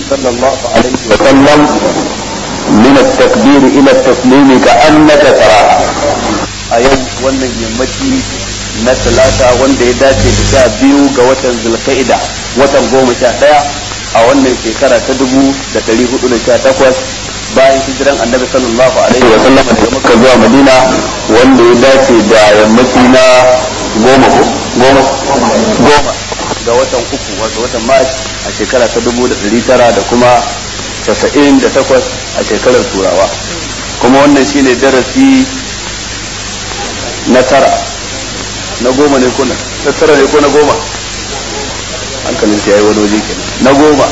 صلى الله عليه وسلم من التكبير إلى التسليم كأنك تراها أيوم wannan yammaci na talata wanda ya dace da sha biyu ga watan zulka'ida watan goma sha ɗaya a wannan shekara ta dubu da ɗari hudu da sha takwas bayan hijiran annabi sallallahu alaihi wa sallam daga makka zuwa madina wanda ya dace da yammaci na goma goma goma ga watan uku wato watan mars a shekara ta dubu da ɗari tara da kuma casa'in da takwas a shekarar turawa kuma wannan shine darasi na tara na goma ne kuna na tara ne ko na goma hankalin ya yi wani waje kenan na goma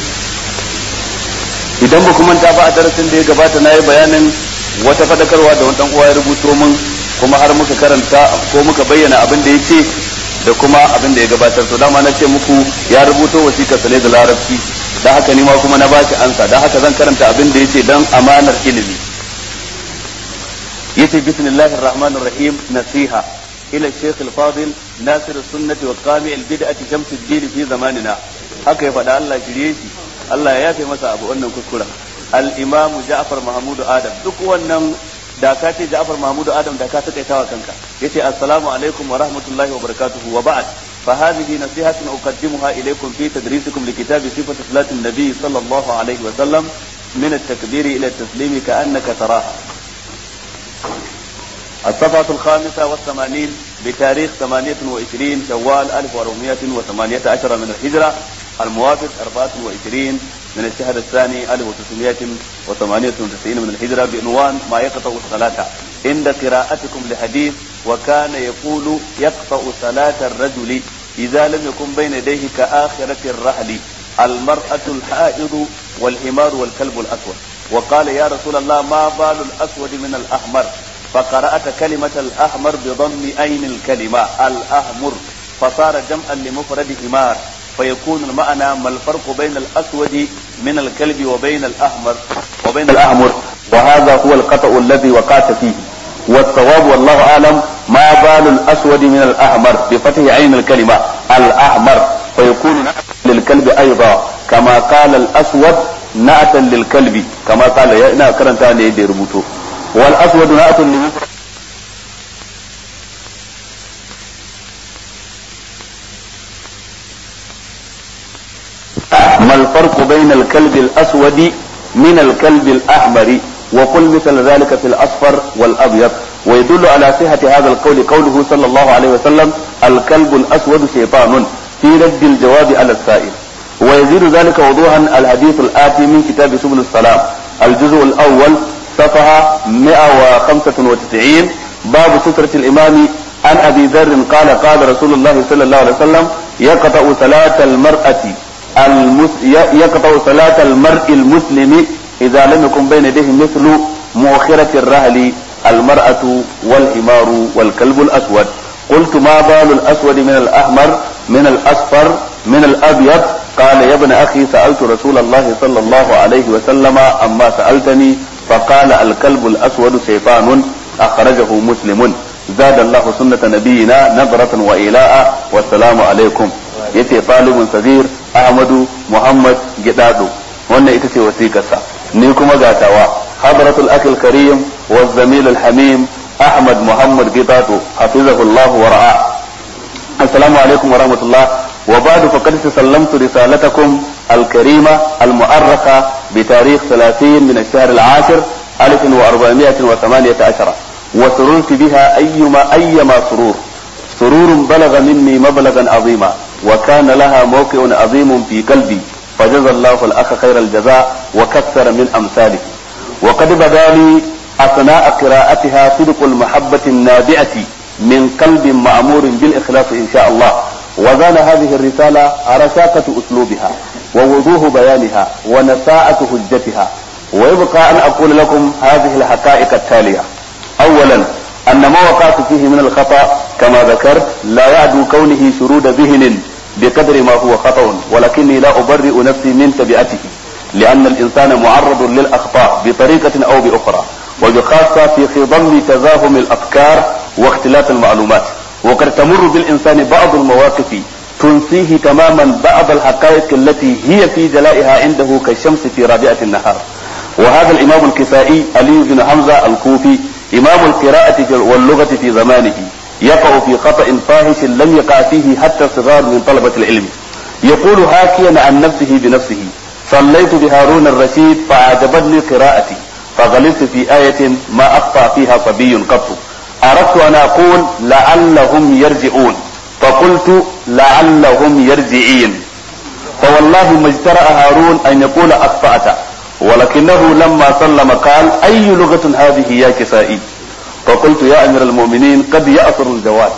idan ba kuma ta ba a darasin da ya gabata na yi bayanin wata fadakarwa da wani uwa ya rubuto min kuma har muka karanta ko muka bayyana abin da ya ce da kuma abin da ya gabatar to dama na ce muku ya rubuto wasiƙar sa ne da larabci da haka ni ma kuma na bashi ansa dan haka zan karanta abin da yace dan amanar ilimi yace bismillahir rahmanir rahim nasiha ila shaykh al-fadil nasir as-sunnah wa qami al-bid'ah shams ad-din fi zamanina haka ya faɗa Allah shirye shi Allah ya yafe masa abu wannan kuskuren al-imam Ja'far Mahmud Adam duk wannan da ka ce Ja'far Mahmud Adam da ka takaitawa kanka yace assalamu alaikum wa rahmatullahi wa barakatuhu wa ba'd فهذه نصيحة أقدمها إليكم في تدريسكم لكتاب صفة صلاة النبي صلى الله عليه وسلم من التكبير إلى التسليم كأنك تراها الصفحة الخامسة والثمانين بتاريخ ثمانية وعشرين شوال ألف وأربعمائة وثمانية عشر من الهجرة الموافق أربعة وعشرين من الشهر الثاني ألف وتسعمائة وثمانية وتسعين من الهجرة بعنوان ما يقطع الصلاة عند قراءتكم لحديث وكان يقول يقطع صلاة الرجل إذا لم يكن بين يديه كآخرة الرحل المرأة الحائض والحمار والكلب الأسود وقال يا رسول الله ما بال الأسود من الأحمر فقرأت كلمة الأحمر بضم أين الكلمة الأحمر فصار جمعا لمفرد حمار فيكون المعنى ما الفرق بين الأسود من الكلب وبين الأحمر وبين الأحمر وهذا هو القطع الذي وقعت فيه والصواب والله أعلم ما بال الأسود من الأحمر بفتح عين الكلمة الأحمر فيكون نعتا للكلب أيضا كما قال الأسود نعتا للكلب كما قال يا إنا كرنتا يدي ربوتو والأسود نعت للمفرد ما الفرق بين الكلب الأسود من الكلب الأحمر وقل مثل ذلك في الأصفر والأبيض ويدل على صحة هذا القول قوله صلى الله عليه وسلم الكلب الأسود شيطان في رد الجواب على السائل ويزيد ذلك وضوحا الحديث الآتي من كتاب سبل السلام الجزء الأول صفحة 195 باب سترة الإمام عن أبي ذر قال قال رسول الله صلى الله عليه وسلم يقطع صلاة المرأة المس... يقطع صلاة المرء المسلم إذا لم يكن بين يديه مثل مؤخرة الرهل المرأة والحمار والكلب الأسود قلت ما بال الأسود من الأحمر من الأصفر من الأبيض قال يا ابن أخي سألت رسول الله صلى الله عليه وسلم أما سألتني فقال الكلب الأسود شيطان أخرجه مسلم زاد الله سنة نبينا نظرة وإيلاء والسلام عليكم yace talibun sagir ahmadu muhammad gidado wannan ita ce wasiƙarsa ni kuma gatawa hadratul akil karim wa zamil al hamim ahmad muhammad gidado hafizahullah wa ra'a assalamu alaikum wa rahmatullah wa ba'du faqad sallamtu risalatakum al karima al mu'arraqa bi tarikh 30 min ash-shahr al 10 1418 وسررت بها أيما أيما سرور سرور بلغ مني مبلغا عظيما وكان لها موقع عظيم في قلبي فجزى الله الأخ خير الجزاء وكثر من أمثاله وقد بدا لي أثناء قراءتها صدق المحبة النابعة من قلب مأمور بالإخلاص إن شاء الله وزان هذه الرسالة رشاقة أسلوبها ووضوح بيانها ونساءة حجتها ويبقى أن أقول لكم هذه الحقائق التالية أولا أن ما وقعت فيه من الخطأ كما ذكرت لا يعدو كونه شرود ذهن بقدر ما هو خطأ ولكني لا أبرئ نفسي من تبعته لأن الإنسان معرض للأخطاء بطريقة أو بأخرى وبخاصة في خضم تزاحم الأفكار واختلاف المعلومات وقد تمر بالإنسان بعض المواقف تنسيه تماما بعض الحقائق التي هي في جلائها عنده كالشمس في رابعة النهار وهذا الإمام الكسائي علي بن حمزة الكوفي إمام القراءة واللغة في زمانه يقع في خطأ فاحش لم يقع فيه حتى الصغار من طلبة العلم يقول حاكيا عن نفسه بنفسه صليت بهارون الرشيد فأعجبتني قراءتي فغلبت في آية ما أخطأ فيها صبي قط أردت أن أقول لعلهم يرجعون فقلت لعلهم يرجعين فوالله ما اجترأ هارون أن يقول أخطأت ولكنه لما سلم قال أي لغة هذه يا كسائي فقلت يا أمير المؤمنين قد يأثر الجواد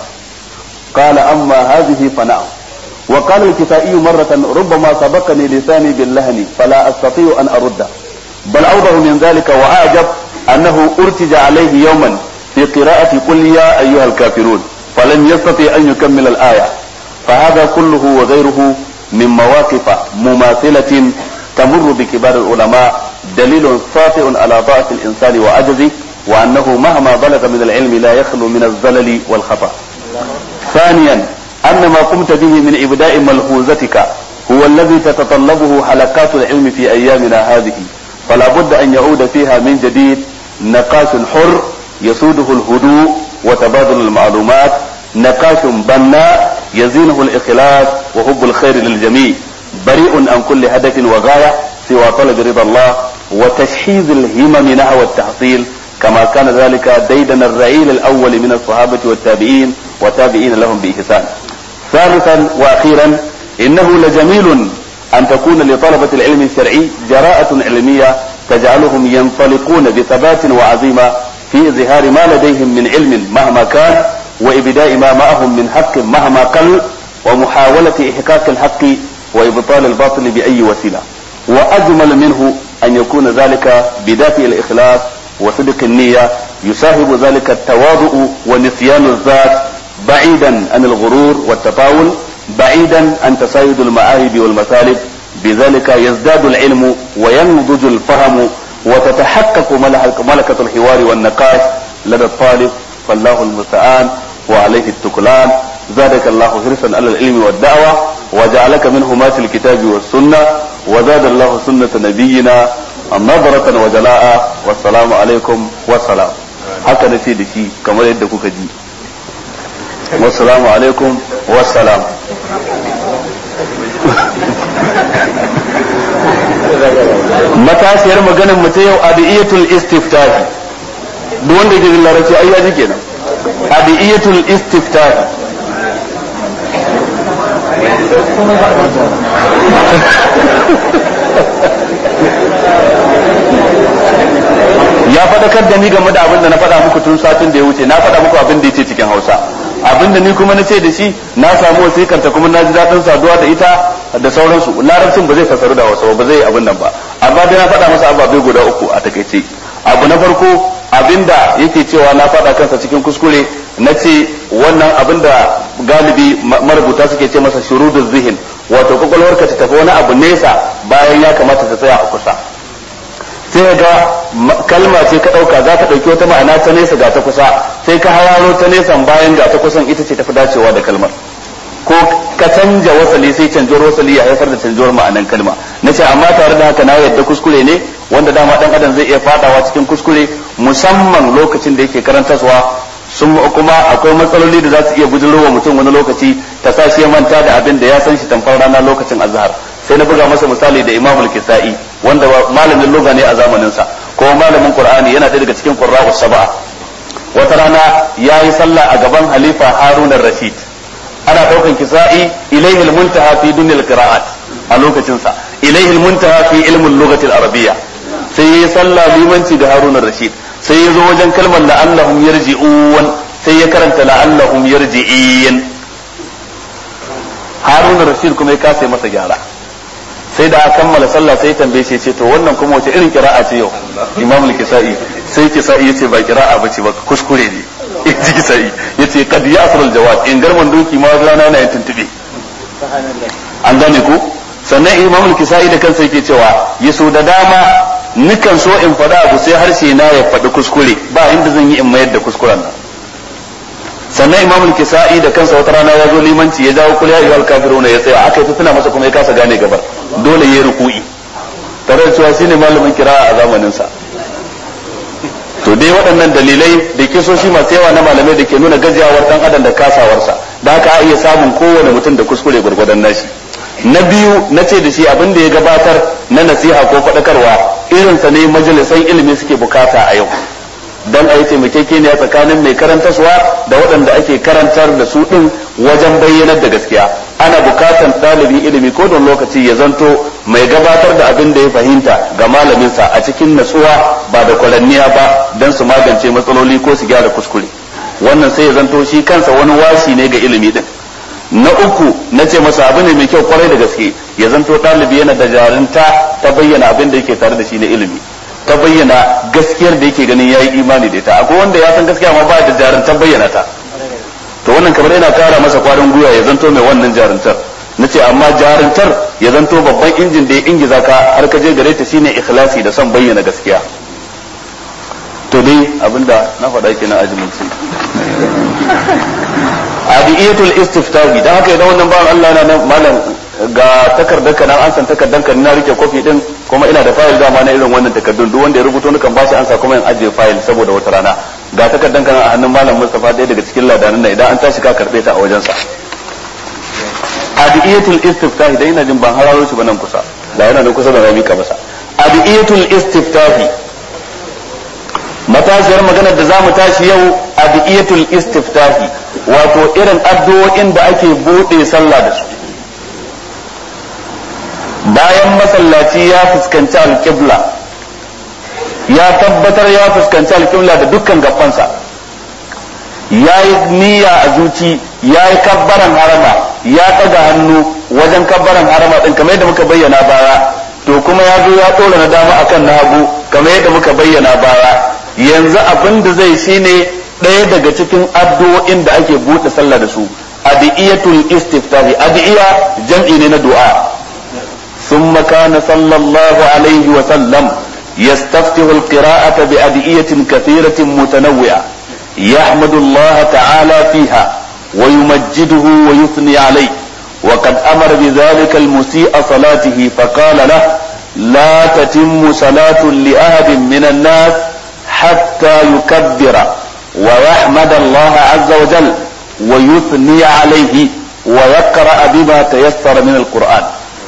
قال أما هذه فنعم وقال الكسائي مرة ربما سبقني لساني باللهن فلا أستطيع أن أرده بل أوضح من ذلك وأعجب أنه أرتج عليه يوما في قراءة قل يا أيها الكافرون فلم يستطع أن يكمل الآية فهذا كله وغيره من مواقف مماثلة تمر بكبار العلماء دليل ساطع على ضعف الإنسان وعجزه وأنه مهما بلغ من العلم لا يخلو من الزلل والخطأ ثانيا أن ما قمت به من إبداء ملحوظتك هو الذي تتطلبه حلقات العلم في أيامنا هذه فلا بد أن يعود فيها من جديد نقاش حر يسوده الهدوء وتبادل المعلومات نقاش بناء يزينه الإخلاص وحب الخير للجميع بريء عن كل هدف وغاية سوى طلب رضا الله وتشحيذ الهمم نحو التحصيل كما كان ذلك ديدن الرعيل الأول من الصحابة والتابعين وتابعين لهم بإحسان ثالثا وأخيرا إنه لجميل أن تكون لطلبة العلم الشرعي جراءة علمية تجعلهم ينطلقون بثبات وعزيمة في إظهار ما لديهم من علم مهما كان وإبداء ما معهم من حق مهما قل ومحاولة إحقاق الحق وإبطال الباطل بأي وسيلة وأجمل منه أن يكون ذلك بدافع الإخلاص وصدق النية يساهم ذلك التواضع ونسيان الذات بعيدا عن الغرور والتطاول بعيدا عن تسايد المعاهد والمثالب بذلك يزداد العلم وينضج الفهم وتتحقق ملكة الحوار والنقاش لدى الطالب فالله المستعان وعليه التكلان زادك الله حرصا على العلم والدعوة وجعلك من هماة الكتاب والسنة وزاد الله سنة نبينا نظرة وجلاء والسلام عليكم والسلام haka na ce da shi kamar yadda kuka ji wassalamu alaikum wassalam matashiyar maganin mu ta yau adiyatul istiftahi duk wanda ke jin larabci ai yaji kenan adiyatul istiftahi ya faɗakar da ni game da abin da na faɗa muku tun satin da ya wuce na faɗa muku abin da ya ce cikin hausa abin da ni kuma na ce da shi na samu wasikar ta kuma na ji daɗin saduwa da ita da sauransu larabcin ba zai fasaru da wasu ba zai abin nan ba amma dai na faɗa masa ababe guda uku a takaice abu na farko abin da yake cewa na faɗa kansa cikin kuskure na ce wannan abin da galibi marubuta suke ce masa shurudul zihin wato kwakwalwarka ta tafi wani abu nesa bayan ya kamata ta tsaya a kusa sai ga kalma ce ka ɗauka za ka ɗauki wata ma'ana ta nesa ga ta kusa sai ka hararo ta nesan bayan ga ta kusan ita ce tafi dacewa da kalmar ko ka canja wasali sai canjuwar wasali ya haifar da canjuwar ma'anan kalma na ce amma tare da haka na yadda kuskure ne wanda dama dan adam zai iya fadawa cikin kuskure musamman lokacin da yake karantarwa sun kuma akwai matsaloli da za su iya bujirowa mutum wani lokaci ta sa shi ya manta da abin da ya san shi tamfar rana lokacin azhar sai na buga masa misali da imamul kisa'i wanda malamin lugha ne a zamanin sa ko malamin qur'ani yana ɗaya daga cikin qurra'us sab'a wata rana yayi sallah a gaban halifa harun rashid ana daukan kisa'i ilayhi al-muntaha fi dunyal qira'at a lokacin sa ilayhi al-muntaha fi ilmin lughati al-arabiyya sai yayi sallah limanci da harun rashid sai ya zo wajen kalmar la'allahum yarji'un sai ya karanta la'allahum yarji'in harun rashid kuma ya kasa masa gyara sai da aka kammala sallah sai tambaye shi ce to wannan kuma wace irin kira'a ce yau imam al-kisa'i sai kisa'i yace ba kira'a bace ba kuskure ne yace kisa'i yace qad ya'thur al-jawab in garman doki ma rana yana yin tuntube an gane ku sannan imam al-kisa'i da kansa yake cewa yaso da dama nikan so in faɗa abu sai harshe na ya faɗi kuskure ba inda zan yi in mayar da kuskuren nan sannan imam kisa'i da kansa wata rana ya zo limanci ya jawo kul ya ayyuhal kafiruna ya tsaya aka yi ta tuna masa kuma ya kasa gane gabar dole ya ruku'i tare da cewa shine malamin kira'a a zamanin sa to dai waɗannan dalilai da kisoshi masu yawa na malamai da ke nuna gajiyawar dan adam da kasawarsa da haka a iya samun kowane mutum da kuskure gwargwadon nashi na biyu na ce da shi abin da ya gabatar na nasiha ko faɗakarwa irinsa ne majalisan ilimi suke bukata a yau don a yi taimakekeniya tsakanin mai karantarwa da waɗanda ake karantar da su ɗin wajen bayyanar da gaskiya ana bukatan ɗalibin ilimi ko don lokaci ya zanto mai gabatar da abin da ya fahimta ga malaminsa a cikin natsuwa ba da kwaranniya ba don su magance matsaloli ko su gyara kuskure wannan sai ya zanto shi kansa wani washi ne ga ilimi din na uku na ce masa abu ne mai kyau kwarai da gaske ya zanto ɗalibi yana da jarinta ta bayyana abin da yake tare da shi na ilimi ta bayyana gaskiyar da yake ganin yayi imani da ita akwai wanda ya san gaskiya amma ba da jarintar bayyana ta to wannan kamar yana kara masa kwarin gwiwa ya zanto mai wannan jarintar na ce amma jarintar ya zanto babban injin da ya ingiza ka har ka je gare ta shine ikhlasi da son bayyana gaskiya to dai abinda na faɗa kenan ajiminci adiyatul istiftahi dan haka idan wannan bawan Allah na malam ga takardar ka nan an san takardar ka na rike kofi din kuma ina da fayil dama na irin wannan takardun duk wanda ya rubuto nukan bashi ansa kuma in ajiye fayil saboda wata rana ga takardar ka nan a hannun malam Mustafa ɗaya daga cikin ladanan nan idan an tashi ka karbe ta a wajen sa adiyatul istiftahi dan ina jin ban hararo shi ba nan kusa da yana nan kusa da rami ka masa adiyatul istiftahi matashiyar maganar da zamu tashi yau adiyatul istiftahi wato irin addu'o'in da ake bude sallah da su bayan masallaci ya fuskanci alƙibla ya tabbatar ya fuskanci alƙibla da dukkan gabansa ya yi niyya a zuci ya yi kabbaran harama ya ɗaga hannu wajen kabbaran harama ɗin kamar yadda muka bayyana baya to kuma ya zo ya ɗora na dama akan na hagu kamar yadda muka bayyana baya yanzu abin da zai shine ɗaya daga cikin addu'o'in da ake buɗe sallah da su adiyatul istiftahi adiya jam'i ne na du'a ثم كان صلى الله عليه وسلم يستفتح القراءة بأدئية كثيرة متنوعة يحمد الله تعالى فيها ويمجده ويثني عليه وقد أمر بذلك المسيء صلاته فقال له لا تتم صلاة لأحد من الناس حتى يكبر ويحمد الله عز وجل ويثني عليه ويقرأ بما تيسر من القرآن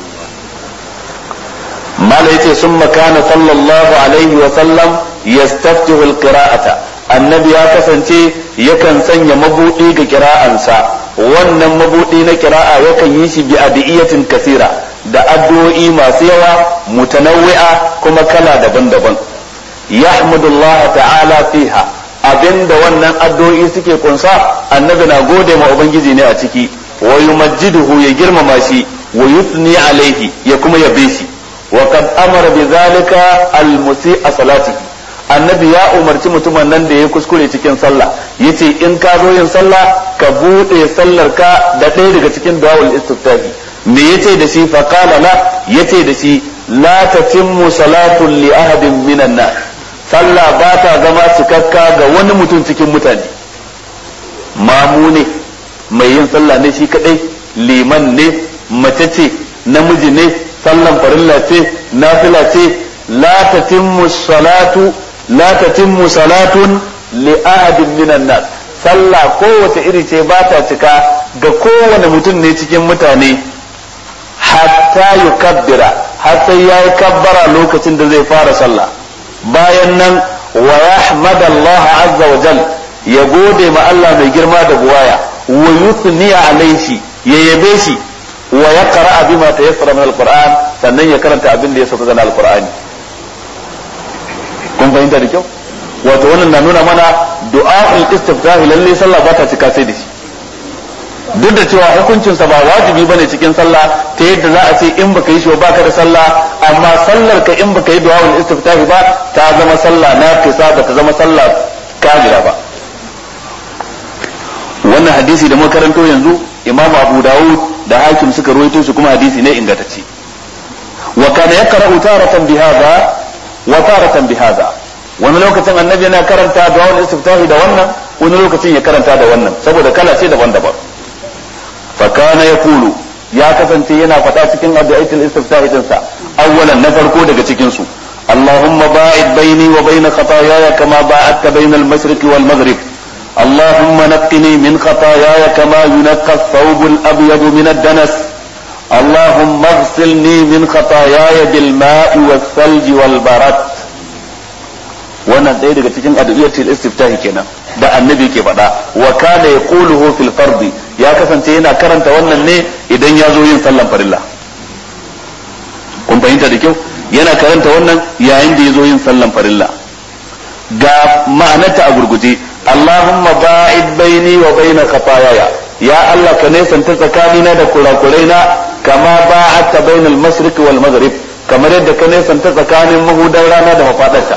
ما ليت ثم كان صلى الله عليه وسلم يستفتح القراءة النبي ya kasance yakan sanya mabuɗi ga kira'ansa wannan mabuɗi na kira'a yakan yi shi bi adiyatin kasira da addu'o'i masu yawa mutanawwi'a kuma kala daban-daban yahmudullah ta'ala fiha abinda wannan addu'o'i suke kunsa annabi na gode ma ubangiji ne a ciki wa yumajjiduhu ya girmama shi wa yuthni alaihi ya kuma yabe shi wa qad amara bi zalika al musi'a salatihi annabi ya umarci mutumin nan da ya kuskure cikin sallah yace in ka zo yin sallah ka bude sallar ka da ɗaya daga cikin du'aul istiftahi me yace da shi fa qala la yace da shi la tatimmu salatu li ahadin minan nas sallah ba ta zama cikakka ga wani mutum cikin mutane mamu ne mai yin sallah ne shi kadai liman ne mace ce namiji ne sallan farilla ce nafila ce la tatimmu salatu la tatimmu salatun li ahadin minan nas sallah kowace iri ce ba ta cika ga kowane mutum ne cikin mutane hatta yukabbira har sai yayi kabbara lokacin da zai fara sallah bayan nan wa yahmad Allah azza wa jal ya gode ma Allah mai girma da buwaya wa yuthni alaihi ya yabe shi wa yaqra bima tayassara min alquran sannan ya karanta abin da ya sauka na alqur'ani kun fahimta da kyau wato wannan na nuna mana du'a'ul istiftahi lalle sallah ba ta cika sai da shi duk da cewa hukuncinsa ba wajibi bane cikin sallah ta yadda za a ce in baka yi shi ba ka da sallah amma sallar ka in baka yi du'a'ul istiftahi ba ta zama sallah na kisa ba ta zama sallah kamila ba wannan hadisi da makaranto yanzu imamu abu dawud da hakim suka ruwaito shi kuma hadisi ne ingantacce wa kana yaqra'u taratan bi hadha wa taratan bi hadha wani lokacin annabi yana karanta du'a'ul istiftahi da wannan wani lokacin ya karanta da wannan saboda kala ce daban-daban fa kana yaqulu ya kasance yana faɗa cikin addu'aitul istiftahi din sa awwalan na farko daga cikin su اللهم باعد بيني وبين خطاياي كما باعدت بين المشرق والمغرب اللهم نقني من خطاياي كما ينقى الثوب الابيض من الدنس اللهم اغسلني من خطاياي بالماء والثلج والبرد wannan ɗaya daga cikin addu'iyatul istiftahi kenan da annabi ke faɗa wa kana yaquluhu fil fardi ya kasance yana karanta wannan ne idan ya zo yin sallan farilla kun fahimta da kyau yana karanta wannan yayin da ya zo yin sallan farilla ga ma'anarta a gurguje Allahumma ba'id baini wa baina khataayaya ya Allah ka nesanta tsakanina da kurakuraina kama ba'adta bainal mashriq wal maghrib kamar yadda ka nesanta tsakanin mahudan rana da mafadarta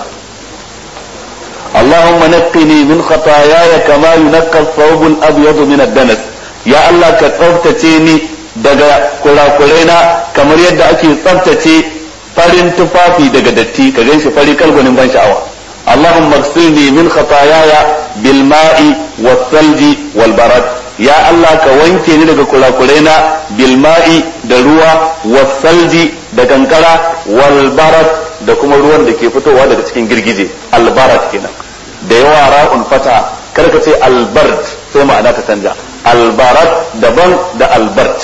Allahumma naqqini min khataayaya kama yunqqa ath-thawb al-abyad min ad-danas ya Allah ka tsaftace ni daga kurakuraina kamar yadda ake tsaftace farin tufafi daga datti ka ganshi fari kalgwanin ban sha'awa Allahumma ighsilni min khataayaya bil ma'i was salji wal barad ya Allah ka wanke ni daga kurakuraina bil ma'i da ruwa was salji da kankara wal barad da kuma ruwan da ke fitowa daga cikin girgije al barad kenan da yawa ra'un fata karka ce al bard sai ma'ana ta canja al barad daban da al bard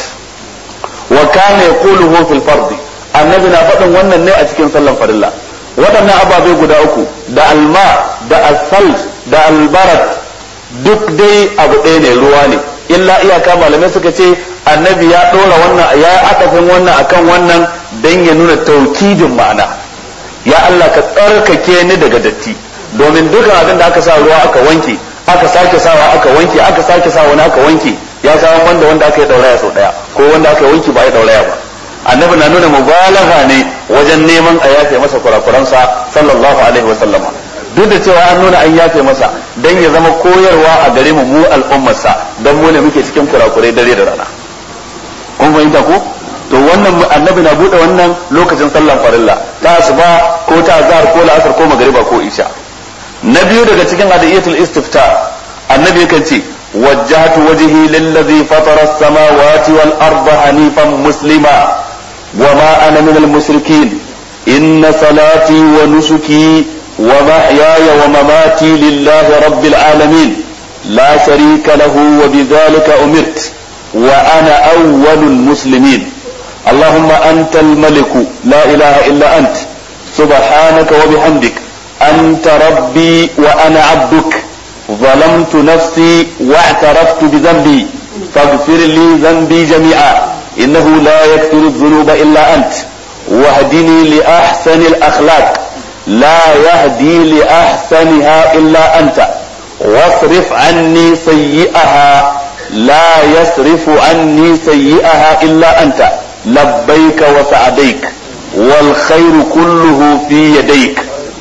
wa kana yaquluhu fil fardi annabi na faɗin wannan ne a cikin sallan farilla waɗannan ababe guda uku da alma da asal da albarat duk dai abu ɗaya ne ruwa ne illa iyaka malamai suka ce annabi ya ɗora wannan ya akafin wannan akan wannan don ya nuna taukidin ma'ana ya Allah ka tsarkake ni daga datti domin dukan abin da aka sa ruwa aka wanke aka sake sawa aka wanke aka sake sa wani aka wanke ya sha wanda wanda aka yi ɗauraya sau ɗaya ko wanda aka yi wanke ba ya ɗauraya ba annabi na nuna mubalagha ne wajen neman a yafe masa kurakuransa sallallahu alaihi wa sallama duk da cewa an nuna an yafe masa dan ya zama koyarwa a gare mu mu al'ummarsa dan mu ne muke cikin kurakurai dare da rana kun fahimta ko to wannan annabi na bude wannan lokacin sallan farilla ta asuba ko ta azhar ko la'asar ko magriba ko isha na biyu daga cikin adiyatul istifta annabi yakan ce وجهت وجهي للذي فطر السماوات والأرض حنيفا مسلما وما أنا من المشركين إن صلاتي ونسكي ومحياي ومماتي لله رب العالمين لا شريك له وبذلك أمرت وأنا أول المسلمين اللهم أنت الملك لا إله إلا أنت سبحانك وبحمدك أنت ربي وأنا عبدك ظلمت نفسي واعترفت بذنبي فاغفر لي ذنبي جميعا إنه لا يغفر الذنوب إلا أنت واهدني لأحسن الأخلاق لا يهدي لأحسنها إلا أنت واصرف عني سيئها لا يصرف عني سيئها إلا أنت لبيك وسعديك والخير كله في يديك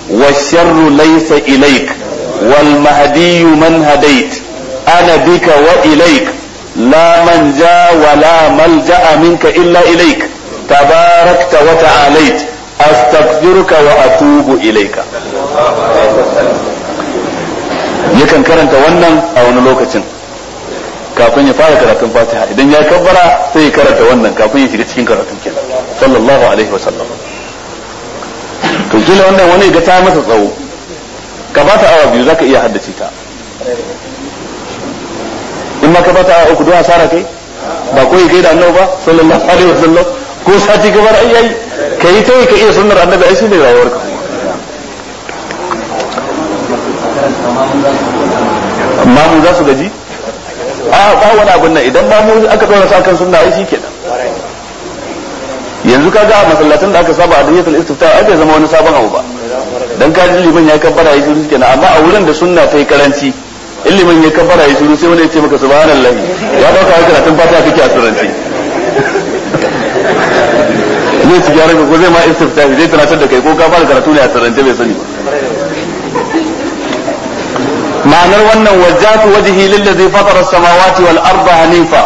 والشر ليس إليك والمهدي من هديت أنا بك وإليك لا من جاء ولا ملجأ منك إلا إليك تباركت وتعاليت أستغفرك وأتوب إليك yakan karanta wannan a wani lokacin kafin ya fara karatun fatiha idan ya kabbara sai ya karanta wannan kafin ya shiga cikin karatun kenan sallallahu alaihi wa sallam to kila wannan wani ga ta masa tsawo ka bata awa biyu zaka iya haddace ta in ma ka bata awa uku don asara kai ba koyi kai da annabi ba sallallahu alaihi wa sallam ko sati gabar ai ai kai ta ka iya sunnar annabi ai shine rayuwarka mamu za su gaji a ba wani abin nan idan mamu aka tsora sa kan sunna ai shikenan yanzu kaga a masallatan da aka saba a dayyatul istifta ai bai zama wani sabon abu ba dan ka ji liman ya kabbara yi shiru kenan amma a wurin da sunna ta yi karanci in liman ya kabbara yi shiru sai wani ya ce maka subhanallah ya dauka haka karatun fatiha kake a sirrance zai ci gyaran ko zai ma istifta zai tunatar da kai ko ka fara karatu ne a sirrance bai sani ma'anar wannan wajjatu wajhi lillazi fatara samawati wal arda hanifa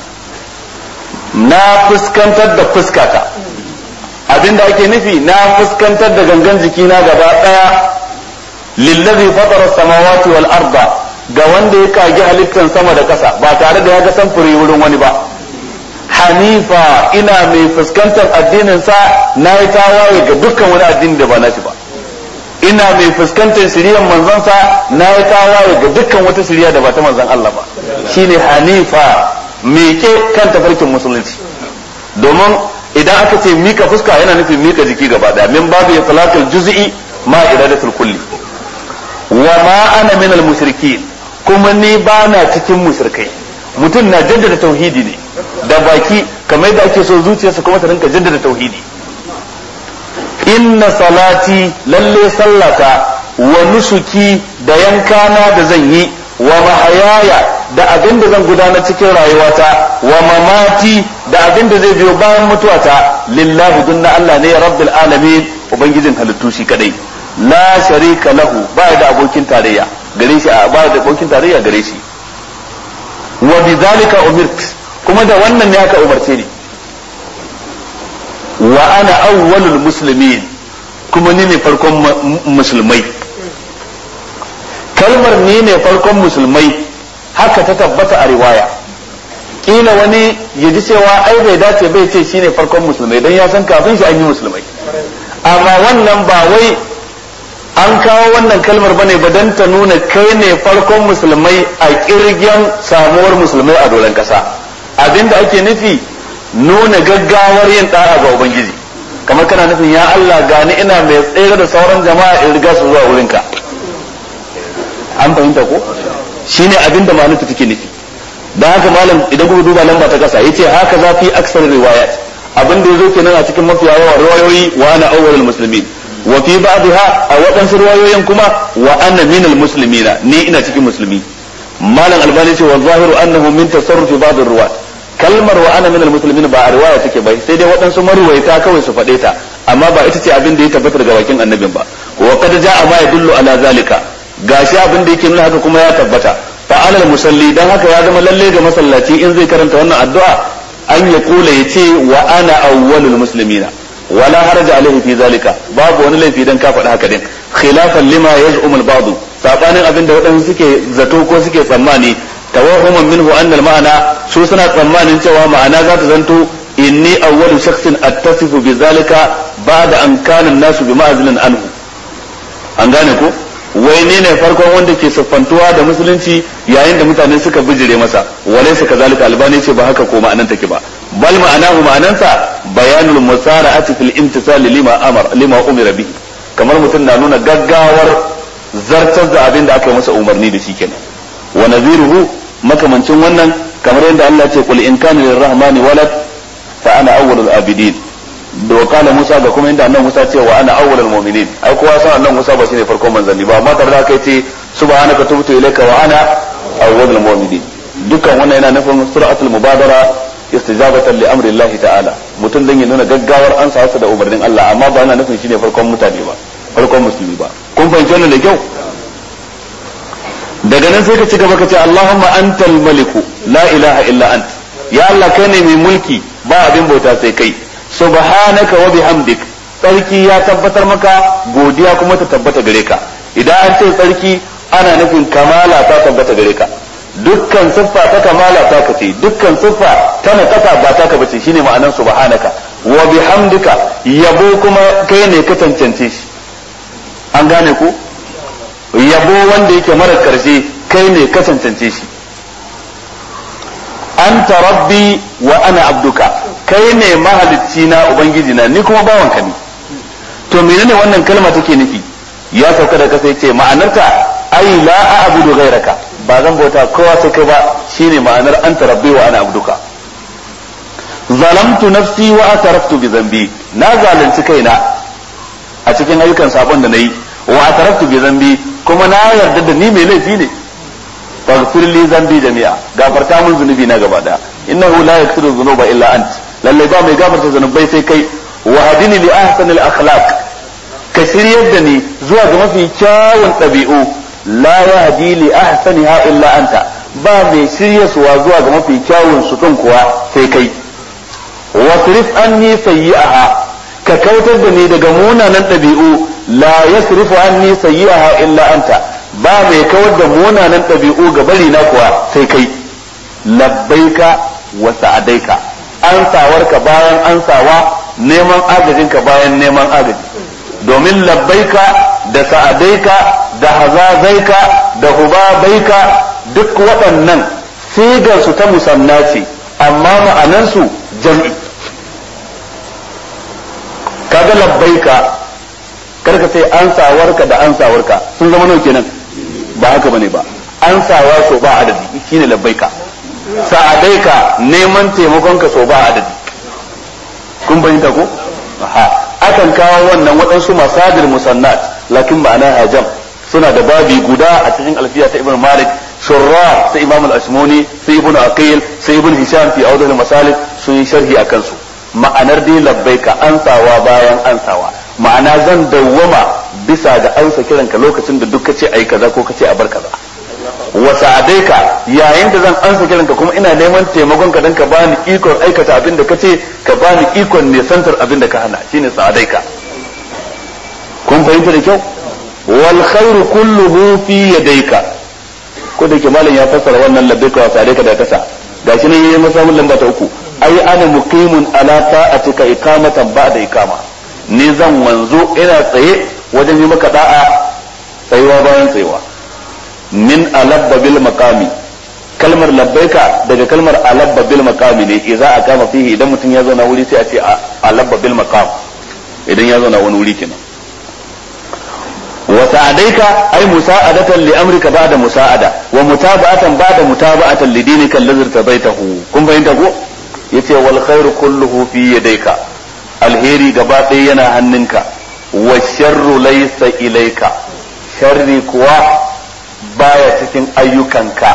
na fuskantar da fuskata abinda ake nufi na fuskantar da gangan jikina gaba daya lillazi fatara samawati wal arda ga wanda ya kage halittar sama da ƙasa ba tare da ya ga samfuri wurin wani ba hanifa ina mai fuskantar addinin sa na yi tawaye ga dukkan wani addini da ba nashi ba ina mai fuskantar shiriyar manzon sa na yi tawaye ga dukkan wata shiriya da ba ta manzon Allah ba shine hanifa meke kan tafarkin musulunci domin idan aka ce mika fuska yana nufin mika jiki gaba daya min babu salatul juz'i ma iradatul kulli wa ma ana min al mushrikin kuma ni ba na cikin mushrikai mutum na jaddada tauhidi ne da baki kamar da ake so zuciyarsa kuma ta rinka jaddada tauhidi inna salati lalle sallata wa nusuki da yankana da zan yi wa mahayaya da abin da zan gudanar cikin rayuwata wa mamati da abin da zai biyo bayan mutuwata lillahi dunna Allah ne rabbil alamin ubangijin halittu shi kadai la sharika lahu ba da abokin tarayya gare shi ba da abokin tarayya gare shi wa bidhalika umirt kuma da wannan ne aka umarce ni wa ana awwalul muslimin kuma ni ne farkon musulmai kalmar ni ne farkon musulmai haka ta tabbata a riwaya kila wani ya ji cewa ai bai dace bai ce shine farkon musulmai don ya san kafin shi an yi musulmai amma wannan ba wai an kawo wannan kalmar bane ba don ta nuna kai ne farkon musulmai a kirgen samuwar musulmai a doron kasa abinda ake nufi nuna gaggawar yin da'a ga ubangiji kamar kana nufin ya Allah gani ina mai tsere da sauran jama'a in riga su zuwa wurinka an fahimta ko shine abinda ma'anarta take nufi dan haka malam idan kuka duba lamba ta kasa yace haka za fi aksar riwayat abin da yazo kenan a cikin mafiya yawan riwayoyi wa ana awwalul muslimin wa fi ba'dha a waɗansu riwayoyin kuma wa ana minal muslimina ni ina cikin musulmi malam albani ce wa zahiru annahu min tasarrufi ba'd ruwat kalmar wa ana minal muslimin ba a riwaya take ba sai dai waɗansu marwaita kawai su faɗe ta amma ba ita ce abin da ya tabbata daga bakin annabin ba wa qad ja'a ma yadullu ala zalika gashi abin da yake nuna haka kuma ya tabbata fa alal musalli dan haka ya zama lalle ga masallaci in zai karanta wannan addu'a an ya kula ya ce wa ana awwalul muslimina wala haraja alaihi fi zalika babu wani laifi dan ka faɗi haka din khilafan lima yaz'umul ba'd sabanin abin da waɗansu suke zato ko suke tsammani tawahuman minhu anna ma'ana su suna tsammanin cewa ma'ana za ta zanto inni awwalu shakhsin attasifu bi zalika ba'da an kana an-nasu bi ma'zilin anhu an gane ko wai ne ne farkon wanda ke siffantuwa da musulunci yayin da mutane suka bijire masa wale su kazalika albani ce ba haka ko ma'anan take ba bal ma'anahu ma'anansa bayanul musara'ati fil imtisal lima amar lima umira bihi kamar mutum na nuna gaggawar zartar da abin da aka yi masa umarni da shi kenan wa nadhiruhu makamancin wannan kamar yadda Allah ce qul in kana lirrahmani walad fa ana awwalul abidin da kala Musa ga kuma inda annabi Musa ce wa ana awwalul mu'minin ai kowa san annabi Musa ba shine farkon manzanni ba amma tare da kai ce subhanaka tubtu ilayka wa ana awwalul mu'minin dukkan wannan yana nufin suratul mubadara istijabatan li amri Allah ta'ala mutum dan ya nuna gaggawar an sa da umarnin Allah amma ba yana nufin shine farkon mutane ba farkon musulmi ba kun fahimci wannan da kyau daga nan sai ka ci gaba ka ce Allahumma antal maliku la ilaha illa ant ya Allah kai ne mai mulki ba abin bauta sai kai subhanaka wa bihamdik tsarki ya tabbatar maka godiya kuma ta tabbata gare ka idan an ce tsarki ana nufin kamala ta tabbata gare ka dukkan siffa ta kamala ta kace dukkan siffa ta nakasa ba ta ka bace shine ma'anar subhanaka wa bihamdika yabo kuma kai ne ka cancance shi an gane ku yabo wanda yake mara karshe kai ne ka cancance shi anta rabbi wa ana abduka kai ne mahalicci na ubangiji na ni kuma bawanka ne to menene wannan kalma take nufi ya sauka da kasa yace ma'anarta ai la a'budu ghairaka ba zan bauta kowa sai kai ba shine ma'anar anta rabbi wa ana abduka zalamtu nafsi wa ataraftu bi dhanbi na zalunci kaina a cikin ayyukan sabon da nayi wa ataraftu bi dhanbi kuma na yarda da ni mai laifi ne faghfir li dhanbi jami'a gafarta mun zunubi na gaba daya innahu la yaghfiru dhunuba illa ant lalle ba mai gafarta zunubai sai kai wa hadini li ahsani al akhlaq ka shiryar da ni zuwa ga mafi kyawun ɗabi'u la yahdi li ahsaniha illa anta ba mai shiryaswa zuwa ga mafi kyawun su kuwa sai kai wasrif anni sayyi'aha ka kautar da ni daga munanan ɗabi'u la yasrifu anni sayyi'aha illa anta ba mai kawar da munanan ɗabi'u ga bari na kuwa sai kai labbaika wa sa'adaika ansawarka bayan ansawa neman agajinka bayan neman agaji domin labbaika da sa'adaika da hazazaika da hubabaika duk waɗannan sigarsu ta musanna ce amma ma'anansu jam'i kaga labbaika karka sai ansawarka da ansawarka sun zama nau kenan ba haka bane ba ansawa so ba adadi shine labbaika sa'adaika neman taimakonka so ba adadi kun bayyanta ko ha akan kawo wannan waɗansu masadir musannat lakin ma'ana hajam suna da babi guda a cikin alfiya ta ibn malik shurra sai imam al-ashmuni sai ibn aqil sai ibn hisham fi awdal masalik sun yi sharhi akan su ma'anar dai labbaika ansawa bayan ansawa ma'ana zan dawwama bisa ga ansa kiranka lokacin da duk kace ayi kaza ko kace a bar kaza wa sa'adaika yayin da zan ansa kiranka kuma ina neman taimakon ka dan ka bani ikon aikata abin da kace ka bani ikon nesantar abin da ka hana shine sa'adaika kun fahimta da kyau wal khairu kulluhu fi yadayka ko da ke malam ya fassara wannan labbaika wa sa'adaika da kasa gashi ne yayin masa lamba ta uku ai ana muqimun ala ta'atika iqamatan ba'da iqama ni zan wanzo ina tsaye wajen yi maka da'a tsayuwa bayan tsayuwa min alabba bil maqami kalmar labbaika daga kalmar alabba bil maqami ne idza aqama fihi idan mutum ya zauna wuri sai a ce alabba bil maqam idan ya zauna wani wuri kenan wa sa'adaika ay musa'adatan li amrika ba'da musa'ada wa mutaba'atan ba'da mutaba'atan li dinika allazi tabaitahu kun bayyana ko yace wal khairu kulluhu fi yadayka alheri gaba ɗaya yana hannunka wa sharru laysa ilayka sharri kuwa baya cikin ayyukanka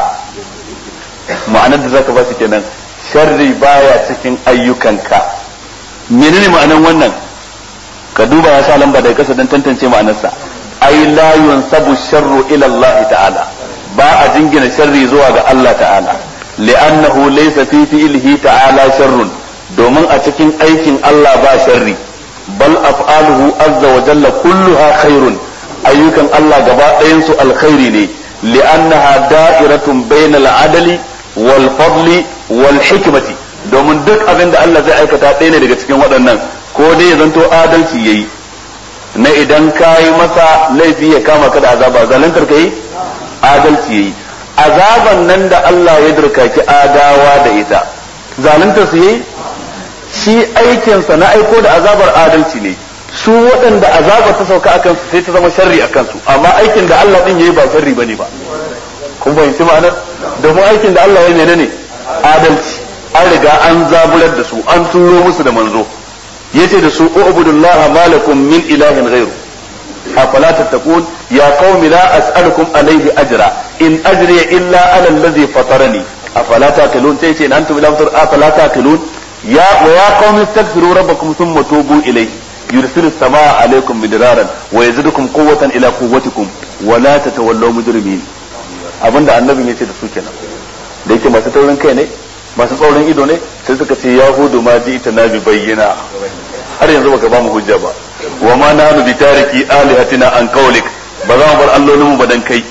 ma'anar da zaka ba su kenan sharri baya cikin ayyukanka menene ma'anar wannan ka duba ya sa lamba daga kasa don tantance ma'anarsa ai la yunsabu sharru ila Allah ta'ala ba a jingina sharri zuwa ga Allah ta'ala li'annahu laysa fi fi'lihi ta'ala sharrun domin a cikin aikin Allah ba sharri bal af'aluhu azza wa jalla kulluha khairun ayyukan Allah gaba ɗayan su alkhairi ne li'annaha da'iratun bainal adali wal fadli wal hikmati domin duk abin da Allah zai aikata ɗaya ne daga cikin waɗannan ko dai ya zanto adalci yayi na idan ka yi masa laifi ya kama ka da azaba zalantar ka yi adalci yayi azaban nan da Allah ya durkaki adawa da ita zalunta su yi shi aikinsa na aiko da azabar adalci ne su waɗanda azabar ta sauka akan su sai ta zama sharri akan su amma aikin da Allah din yayi ba sharri bane ba kun fahimci ma'anar domin aikin da Allah ya menene adalci an riga an zaburar da su an turo musu da manzo yace da su ubudullaha malakum min ilahin ghairu afala tattaqun ya qaumi la as'alukum alayhi ajra in ajriya illa ala alladhi fatarani afala taqilun sai ce in antum ila fatar afala taqilun ya wa ya qaumi astaghfiru rabbakum thumma tubu ilayhi yursilu as-samaa alaykum midraran wa yazidukum quwwatan ila quwwatikum wa la tatawallaw mujrimin abinda annabin yace da su kenan da yake masu taurin kai ne masu tsaurin ido ne sai suka ce yahudu ma ji ita na bi bayyana har yanzu baka ba mu hujja ba wa ma nahnu bi tariki alihatina an qawlik ba za mu bar allolin mu ba dan kai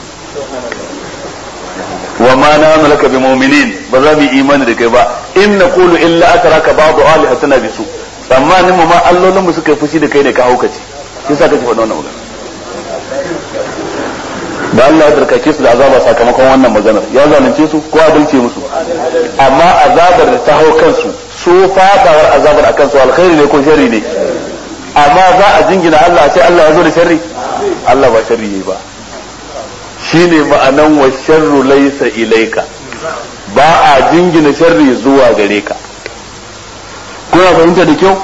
wa ma nahnu laka bi mu'minin ba za mu yi imani da kai ba in naqulu illa akraka ba'du alihatina bi su tsammanin mu ma allolin mu suka yi fushi da kai ne ka haukace shi yasa kake faɗa wannan magana da Allah ya darkake su da azaba sakamakon wannan maganar ya zalunce su ko adalce musu amma azabar da ta hau kansu su fadawar azabar akan su alkhairi ne ko sharri ne amma za a jingina Allah sai Allah ya zo da sharri Allah ba sharri ne ba shine ma'anan wa sharru laysa ilaika ba a jingina sharri zuwa gare ka kuna fahimta da kyau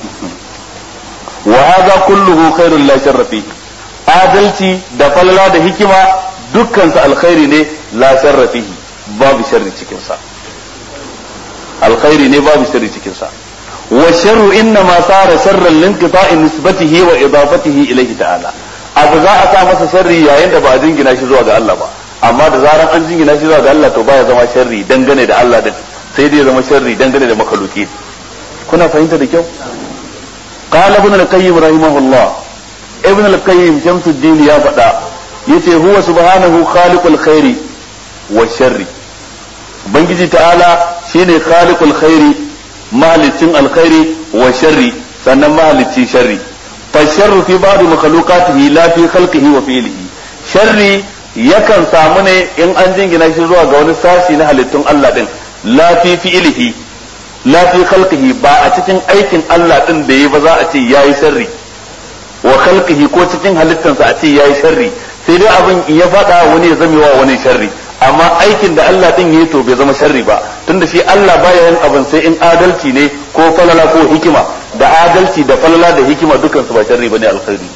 wa hadha kulluhu khairul la sharra fihi adalci da falala da hikima dukkansa alkhairi ne la sharra fihi babu sharri cikin sa alkhairi ne babu sharri cikin sa wa sharru inna ma sara sharran linqita'i nisbatihi wa idafatihi ilayhi ta'ala abu za a sa masa sharri yayin da ba a jingina shi zuwa ga Allah ba amma da zaran an jingina shi zuwa ga Allah to baya zama sharri dangane da Allah din sai dai zama sharri dangane da makaluki kuna fahimta da kyau قال ابن القيم رحمه الله ibn al-qayyim shamsuddin ya faɗa yace huwa subhanahu khaliqul khairi wa sharri ubangiji ta'ala shine khaliqul khairi mahalicin alkhairi wa sharri sannan mahalicci sharri fa sharru fi ba'd makhluqatihi la fi khalqihi wa fi'lihi sharri yakan samu ne in an jingina shi zuwa ga wani sashi na halittun Allah din la fi fi'lihi la fi khalqihi ba a cikin aikin Allah din da yi ba za a ce yayi sharri wa khalqihi ko cikin halittansa a ce yayi sharri sai dai abin ya faɗa wani ya zame wa wani sharri amma aikin da Allah din yayi to bai zama sharri ba tunda shi Allah baya yin abin sai in adalci ne ko falala ko hikima da adalci da falala da hikima dukan su ba sharri bane alkhairi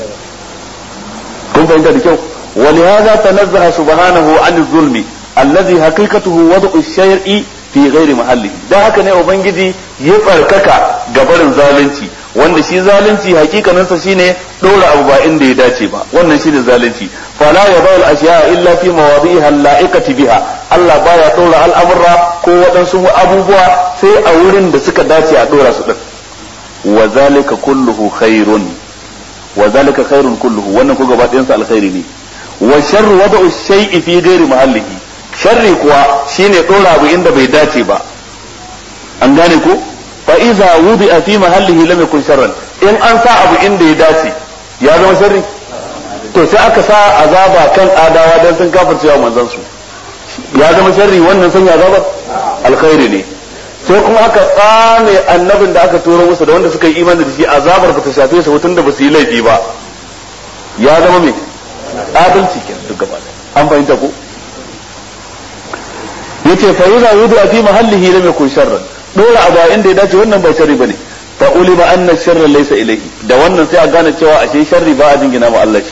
kun fahimta da kyau ولهذا تنزه سبحانه عن الظلم الذي حقيقته وضع الشيء fi ghairi mahalli dan haka ne ubangiji ya tsarkaka gabarin zalunci wanda shi zalunci hakikaninsa shine dora abu ba inda ya dace ba wannan shine zalunci fala yadul ashiya illa fi mawadi'iha la'iqati biha Allah baya dora al'amurra ko waɗansu abubuwa sai a wurin da suka dace a dora su din wa zalika kulluhu khairun wa zalika khairun kulluhu wannan ko gaba ɗayan sa alkhairi ne wa sharru wada'u shay'i fi ghairi mahallihi sharri kuwa shine dora abu inda bai dace ba an gane ko fa iza wudi fi mahallihi lam yakun sharran in an sa abu inda ya dace ya zama sharri to sai aka sa azaba kan adawa dan sun kafircewa manzon su ya zama sharri wannan sanya azabar alkhairi ne sai kuma aka tsame annabin da aka turo musu da wanda suka yi imani da shi azabar ba ta shafe su tun da ba su yi laifi ba ya zama me adalci kenan duk gaba an fahimta ko yace fa yuza wudu fi mahallihi lam yakun sharran dora abu inda ya dace wannan ba sharri bane fa ulima anna sharra laysa ilayhi da wannan sai a gane cewa ashe sharri ba a jingina ma Allah shi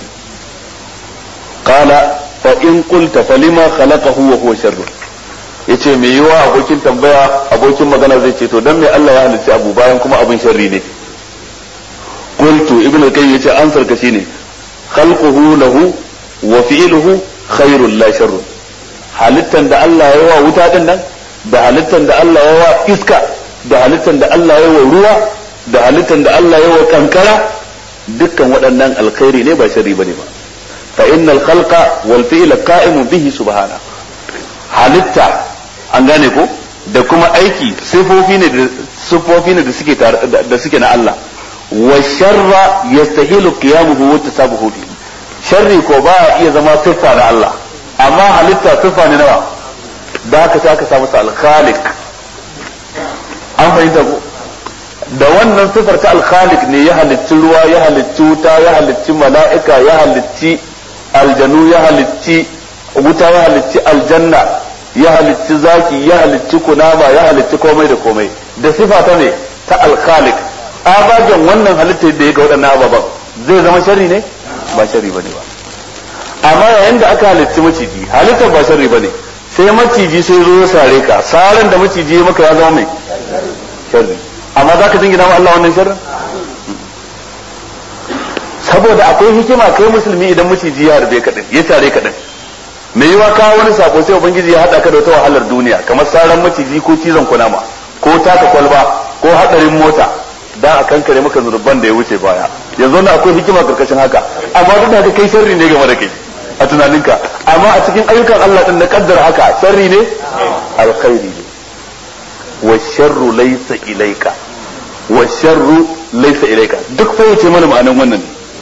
qala fa in qulta falima khalaqahu wa huwa sharr yace me yiwa abokin tambaya abokin magana zai ce to dan me Allah ya halicci abu bayan kuma abin sharri ne qultu ibnu qayyim yace ansar ka shine khalquhu lahu wa fi'luhu khairul la sharrun halittan da Allah ya wa wuta din nan da halittan da Allah ya wa iska da halittan da Allah ya wa ruwa da halittan da Allah ya wa kankara dukkan waɗannan alkhairi ne ba sharri bane ba fa innal khalqa wal fi'la qa'imun bihi subhana halitta an gane ko da kuma aiki sifofi ne da sifofi ne da suke da suke na Allah wa sharra yastahilu qiyamuhu wa tasabuhu bihi sharri ko ba iya zama siffa na Allah amma halitta sifa ne nawa da haka sai aka samu al-khaliq an fahimta ko da wannan sifar ta al-khaliq ne ya halicci ruwa ya halicci wuta ya halicci mala'ika ya halicci aljanu ya halicci wuta ya halicci aljanna ya halicci zaki ya halicci kunama ya halicci komai da komai da sifa ta ne ta al-khaliq abagen wannan halitta da ya ga waɗannan ababen zai zama shari ne ba shari bane ba amma yayin da aka halitti maciji halittar ba sharri bane sai maciji sai zo ya sare ka saran da maciji maka ya zama mai sharri amma za ka jingina ma Allah wannan sharrin saboda akwai hikima kai musulmi idan maciji ya harbe ka din ya sare ka din me yiwa ka wani sako sai ubangiji ya hada ka da wata wahalar duniya kamar saran maciji ko cizon kunama ko taka kwalba ko hadarin mota dan a kankare maka zurban da ya wuce baya yanzu na akwai hikima karkashin haka amma duk da haka kai sharri ne game da kai a tunaninka amma a cikin ayyukan Allah din na kaddara haka sharri ne alkhairi ne wa sharru laysa ilayka wa sharru laysa ilayka duk fa yace mana ma'anan wannan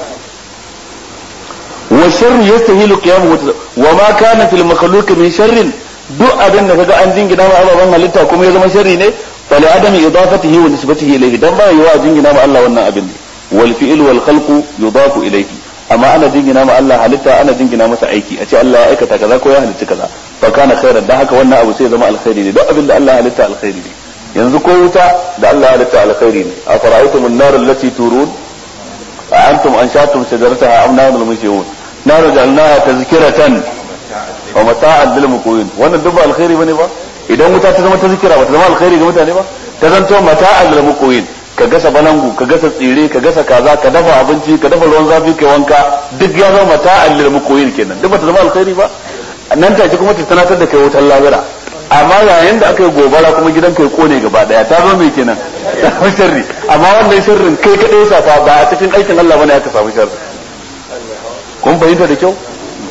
wa sharru yastahilu qiyamu wa ma kana fil makhluq min sharrin duk abin da kaga an jingina ma ababan halitta kuma ya zama sharri ne fali adami idafatihi wa nisbatihi ilayhi dan ba yiwa jingina ma Allah wannan abin ne wal fi'l wal khalqu yudafu ilayhi amma ana jingina ma Allah halitta ana jingina masa aiki a ce Allah ya aikata kaza ko ya halitta kaza fa kana khairan dan haka wannan abu sai zama alkhairi ne duk abin da Allah ya halitta alkhairi ne yanzu ko wuta da Allah ya halitta alkhairi ne a fara'aytum an-nar allati turun a antum anshatum shajarataha am nahnu al-mushrikun nar ja'alnaha tazkiratan wa mata'an lil muqwin wannan duk ba alkhairi bane ba idan wuta ta zama tazkira ba ta zama alkhairi ga mutane ba ta zanto mata'an lil muqwin ka gasa balangu ka gasa tsire ka gasa kaza ka dafa abinci ka dafa ruwan zafi kai wanka duk ya zama mata'an lil muqwin kenan duk ba ta zama alkhairi ba nan take kuma ta tanatar da kai wutar labira amma yayin da aka yi gobara kuma gidan kai kone gaba daya ta zo mai kenan ta samu sharri amma wannan sharrin kai kadai safa ba a cikin aikin Allah bane aka samu sharri kun fahimta da kyau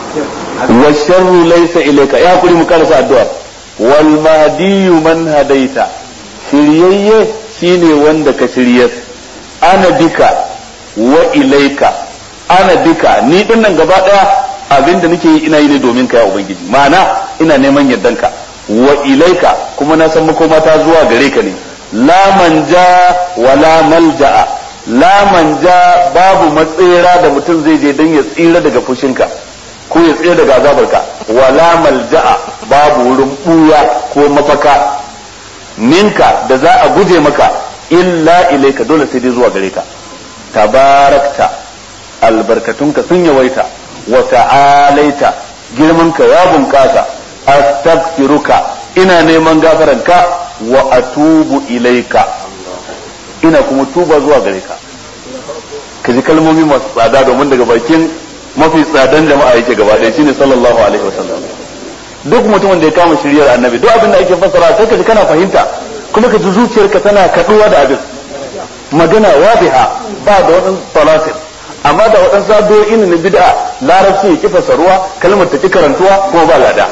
wa sharru laysa ilayka ya kuri mu karasa addu'a wal mahdiyu man hadaita shiryayye shine wanda ka shiryar ana bika wa ilaika ana bika ni din nan gaba daya abinda nake yi ina yi ne domin ka ya ubangiji ma'ana ina neman yardanka wa ilaika kuma na san makoma ta zuwa gare ka ne la manja wa la malja'a la manja babu matsira da mutum zai je dan ya tsira daga fushinka ko ya tsira daga azabarka wa la malja'a babu wurin buya ko mafaka minka da za a guje maka illa ilaika dole sai dai zuwa gare ka tabarakta albarkatunka sun yawaita wa ta'alaita girmanka ya bunkasa astaghfiruka ina neman gafaranka wa atubu ilaika ina kuma tuba zuwa gare ka ka ji kalmomi masu tsada domin daga bakin mafi tsadan jama'a yake gaba ɗaya shine sallallahu alaihi wasallam duk mutumin da ya kama shiryar annabi duk abin da ake fassara sai ka ji kana fahimta kuma ka ji zuciyarka tana kaduwa da abin magana wadiha ba da wadan talatin amma da wadan sadoyi ne na bid'a larabci ya kifa saruwa kalmar ta ki karantuwa kuma ba lada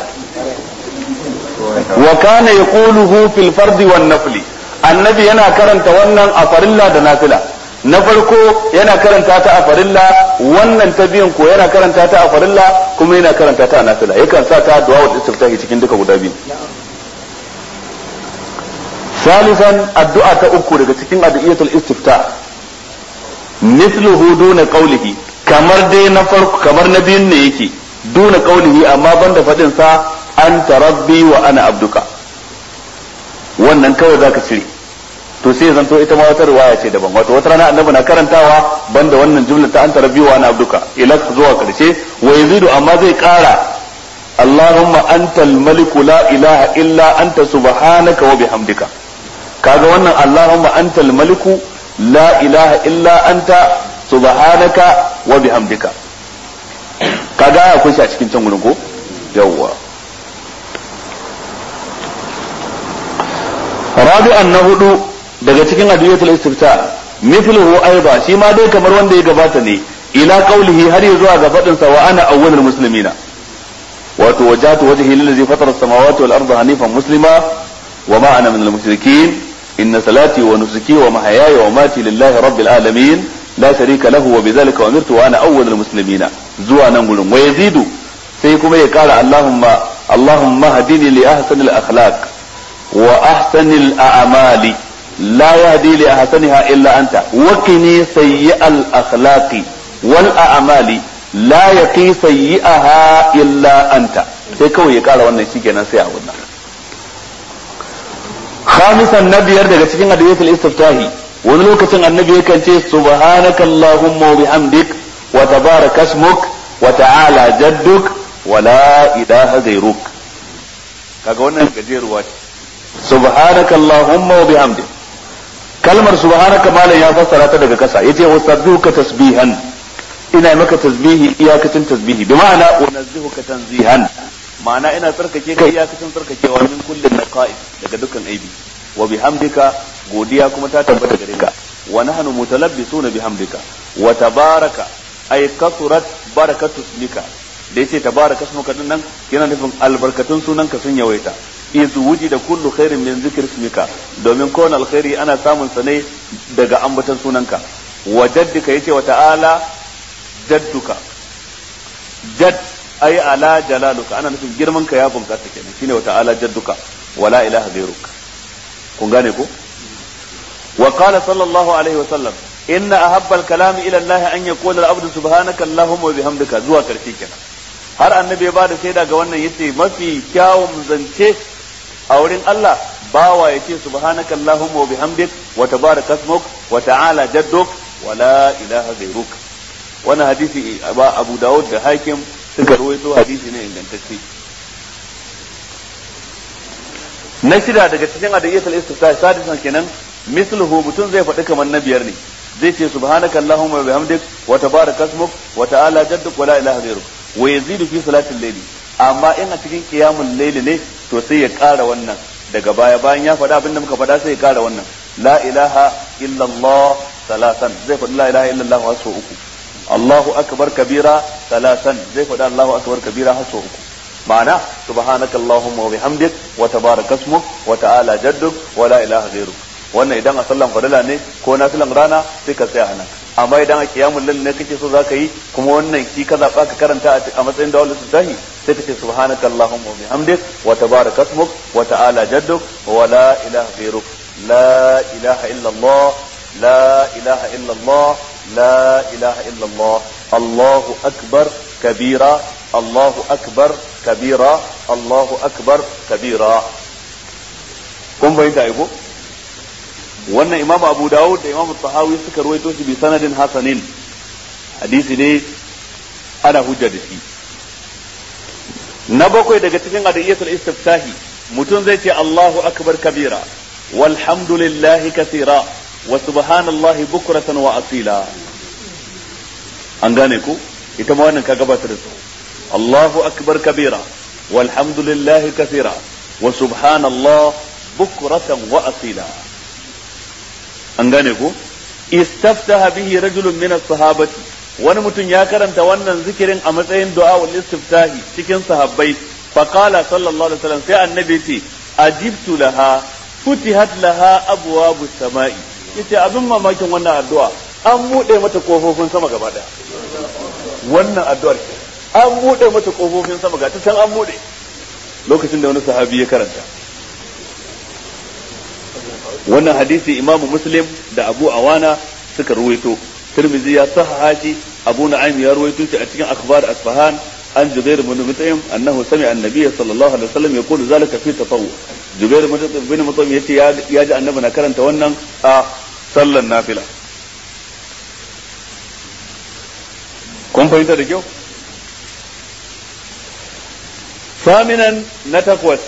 wa kana yaquluhu fil fardi wan nafli annabi yana karanta wannan a farilla da nafila na farko yana karanta ta a farilla wannan ta biyan ko yana karanta ta a farilla kuma yana karanta ta a nafila yakan sa ta du'a wa istiftahi cikin duka guda biyu ثالثا الدعاء تأكو daga cikin addu'iyatul istifta mithluhu duna qawlihi kamar dai na farko kamar na biyun ne yake duna qawlihi amma banda fadin sa anta rabbi wa ana abduka wannan kawai zaka cire to sai zanto ita ma wata riwaya ce daban wato wata rana annabi na karantawa banda wannan jumla ta anta rabbi wa ana abduka ila zuwa karshe wa yazidu amma zai kara Allahumma antal maliku la ilaha illa anta subhanaka wa bihamdika kaga wannan Allahumma antal maliku la ilaha illa anta subhanaka wa bihamdika kaga ya kunshi a cikin can gurin ko yawwa rabi'an na hudu daga cikin adiyatul istifta mithluhu aiba shi ma dai kamar wanda ya gabata ne ila qaulihi har ya zuwa ga fadin sa wa ana awwalul muslimina wato wajhatu wajhi lillazi fatara as-samawati wal arda hanifan muslima wa ma ana minal mushrikeen inna salati wa nusuki wa mahayaya wa mati lillahi rabbil alamin la sharika lahu wa bidhalika umirtu wa ana awwalul muslimina zuwa nan gurin wa yazidu sai kuma ya kara allahumma allahumma hadini li ahsanil akhlaq wa ahsanil a'mali لا يهدي لأحسنها إلا أنت وقني سيء الأخلاق والأعمال لا يقي سيئها إلا أنت sai kawai ya kara wannan shi kenan sai a wannan khamisan na biyar daga cikin adiyatul istiftahi wani lokacin annabi yakan ce subhanaka allahumma wa bihamdik wa tabaraka ismuk wa ta'ala jadduk wa la ilaha ghayruk kaga wannan gajeruwa ce subhanaka allahumma wa bihamdik kalmar subhanaka malam ya fassara ta daga kasa yace wasabbihuka tasbihan ina maka tasbihi iyakacin tasbihi bi ma'ana unazzihuka tanzihan ma'ana ina tsarkake ka iyakacin tsarkakewa min kullin naqa'is daga dukkan aibi wa bihamdika godiya kuma ta tabbata gare ka wa nahnu mutalabbisuna bihamdika wa tabaraka ay kasurat barakatu ismika da yace tabaraka ismuka din nan yana nufin albarkatun sunanka sun yawaita iz wujida kullu khairin min zikr ismika domin kowane alkhairi ana samun sa ne daga ambaton sunanka wa jaddika yace wa ta'ala jadduka jadd ay ala jalaluka ana nufin girman ka ya bunkasa kenan shine wa ta'ala jadduka wala ilaha ghayruk kun gane ko wa qala sallallahu alaihi wa sallam inna ahabba al-kalam ila Allah an yaqula al-abdu subhanaka allahumma wa bihamdika zuwa karshe kenan har annabi ya bada shaida ga wannan yace mafi kyawun zance a wurin Allah bawa ya ce subhanaka allahumma wa bihamdik wa tabaraka ismuk wa ta'ala jadduk wa la ilaha ghayruk wannan hadisi ba Abu Dawud da Hakim suka rawaito hadisi ne ingantacce na shida daga cikin adiyatul istifta sadisan kenan misluhu mutum zai faɗi kamar na biyar ne zai ce subhanaka allahumma wa bihamdik wa tabaraka ismuk wa ta'ala jadduk wa la ilaha ghayruk wa yazidu fi salatil layli amma in a cikin qiyamul layli ne to sai ya ƙara wannan daga baya bayan ya faɗa abinda muka faɗa sai ya ƙara wannan la ilaha illallah salasan zai faɗi la ilaha illallah wa sau uku Allahu akbar kabira salasan zai faɗa Allahu akbar kabira har sau uku ma'ana subhanaka allahumma wa bihamdik wa tabaraka ismuk wa ta'ala jadduk wa la ilaha ghairuk wannan idan a sallan fadila ne ko na filan rana sai ka tsaya nan amma idan a kiyamul lail ne kake so zaka yi kuma wannan shi ka zaba ka karanta a matsayin da wallahi tahi sai ka ce subhanaka allahumma wa bihamdik wa tabaraka ismuk wa ta'ala jadduk wa la ilaha ghairuk la ilaha illa allah la ilaha illa allah la ilaha illa allah allahu akbar kabira allahu akbar kabira allahu akbar kabira kun bayyana aiko wannan imam abu dawud da imam tahawi suka ruwaito shi bi sanadin hasanin hadisi ne ana hujja da shi na bakwai daga cikin adiyyatul istiftahi mutum zai ce Allahu akbar kabira walhamdulillahi kathira wa subhanallahi bukratan wa asila an gane ku ita ma wannan ka gabata da su Allahu akbar kabira walhamdulillahi kathira wa subhanallah bukratan wa asila an gane ko istaftaha bihi rajulun min as-sahabati wani mutum ya karanta wannan zikirin a matsayin du'a wal istiftahi cikin sahabbai fa qala sallallahu alaihi wasallam sai annabi ce ajibtu laha futihat laha abwabu samai yace abin mamakin wannan addu'a an bude mata kofofin sama gaba daya wannan addu'ar an bude mata kofofin sama ga ta can an bude lokacin da wani sahabi ya karanta wannan hadisi imamu muslim da abu awana suka ruwaito tirmidhi ya sahaha shi abu na'im ya ruwaito shi a cikin akhbar asfahan an jubair bin mut'im annahu sami'a an-nabiy sallallahu alaihi wasallam yaqulu zalika fi tatawwu jubair bin mut'im yace ya ji annabi na karanta wannan a sallan nafila kun fahimta da kyau saminan na takwas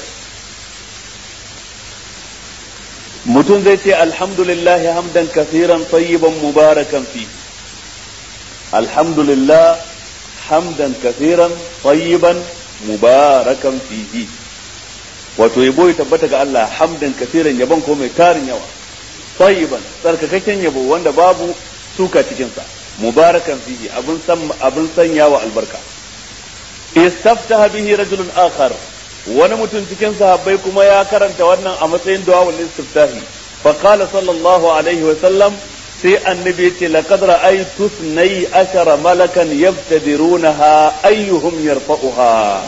mutum zai ce alhamdulillah hamdan kasiran tayyiban mubarakan fi alhamdulillah hamdan kasiran tayyiban mubarakan fihi wato yabo ya tabbata ga Allah hamdan kasiran yabon ko mai tarin yawa tayyiban tsarkakakken yabo wanda babu suka cikinsa mubarakan fihi abin san abin sanyawa albarka istaftaha bihi rajulun akhar wani mutum cikin sahabbai kuma ya karanta wannan a matsayin du'a wal istiftahi fa qala sallallahu alaihi wa sallam sai annabi yace laqad ra'aytu sunay ashara malakan yabtadirunaha ayyuhum yarfa'uha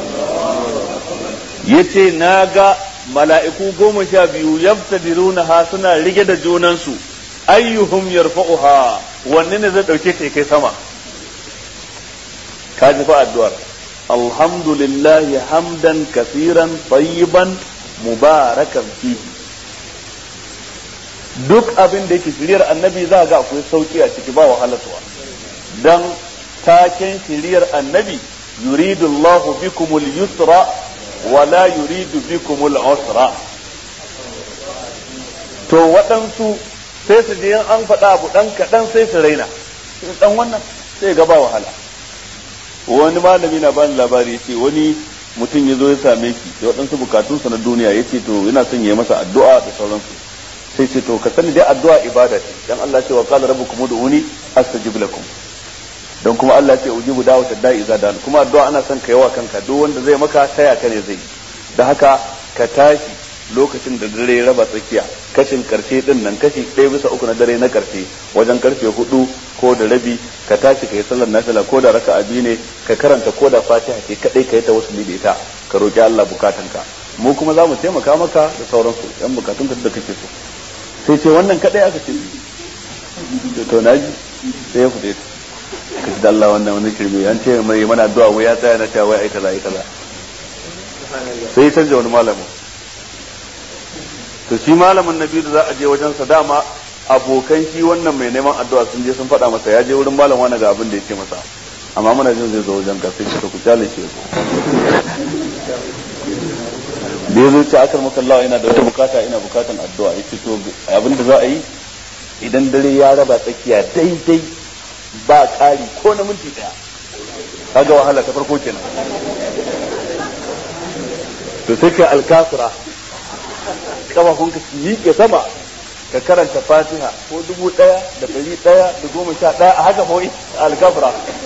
yace naga mala'iku goma sha biyu yabtadirunaha suna rige da junansu ayyuhum yarfa'uha wanne ne zai dauke ta kai sama ka ji fa addu'ar الحمد لله حمدا كثيرا طيبا مباركا فيه duk abin da yake shiriyar annabi za ga akwai sauki a ciki ba wahalatuwa dan taken shiriyar annabi yuridu Allahu bikumul yusra wa la yuridu bikumul usra to waɗansu sai su je an faɗa abu ɗan kaɗan sai su raina ɗan wannan sai ga ba wahala wani malami na bani labari yace wani mutum ya zo ya same shi da waɗansu bukatunsa na duniya ya ce to yana son ya masa addu'a da sauransu sai ce to ka sani dai addu'a ibada ce dan Allah ce wa qala rabbukum ud'uni astajib lakum don kuma Allah ce ujibu da'watad da'i idza dan kuma addu'a ana son ka yawa kanka duk wanda zai maka taya ka ne zai da haka ka tashi lokacin da dare ya raba tsakiya kashin karshe din nan kashi ɗaya bisa uku na dare na karshe wajen karfe hudu ko da rabi ka tashi ka yi sallar nafila ko da raka abi ne ka karanta ko da fatiha ce kadai ka yi ta wasu da ita ka roki Allah bukatanka mu kuma za mu taimaka maka da sauransu yan bukatunka da kake so sai ce wannan kadai aka ce to na ji sai ya fita ka ji da Allah wannan wani shirme an ce mai mana addu'a wai ya tsaya na cewa wai ai kaza ai kaza sai ya canja wani malamin to shi malamin nabi da za a je wajen sa dama abokan shi wannan mai neman addu'a sun je sun faɗa masa ya je wurin malam wani ga abin da ya ce masa amma muna jin zai zo wajen ka sai ka ku kyale shi da ya zo ce akar makallawa ina da wata bukata ina bukatan addu'a ya ce to abin da za a yi idan dare ya raba tsakiya daidai ba ƙari ko na minti ɗaya kaga wahala ta farko kenan to sai ka alkasura kafafunka su miƙe sama ka karanta fatiha ko dubu ɗaya da ɗari ɗaya da goma sha ɗaya a haka kawai alkafra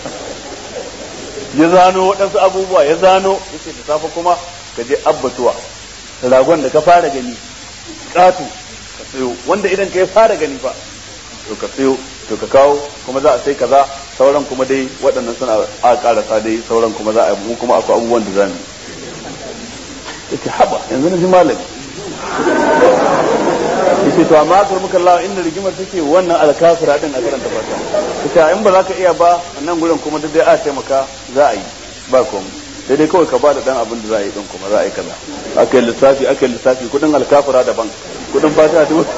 ya zano waɗansu abubuwa ya zano yace da safe kuma ka je abbatuwa ragon da ka fara gani ƙato ka sayo wanda idan ka ya fara gani fa to ka sayo to ka kawo kuma za a sai kaza sauran kuma dai waɗannan suna a ƙarasa dai sauran kuma za a yi mu kuma akwai abubuwan da za mu yace haba yanzu na ji malami yace to amma akar muka Allah inda rigimar take wannan alkafira din a karanta fata yace in ba za ka iya ba nan gurin kuma dai a taimaka za a yi ba komai sai dai kawai ka ba da dan abin da za a yi din kuma za a yi kaza aka yi lissafi aka yi lissafi kudin alkafira daban kudin fata dubu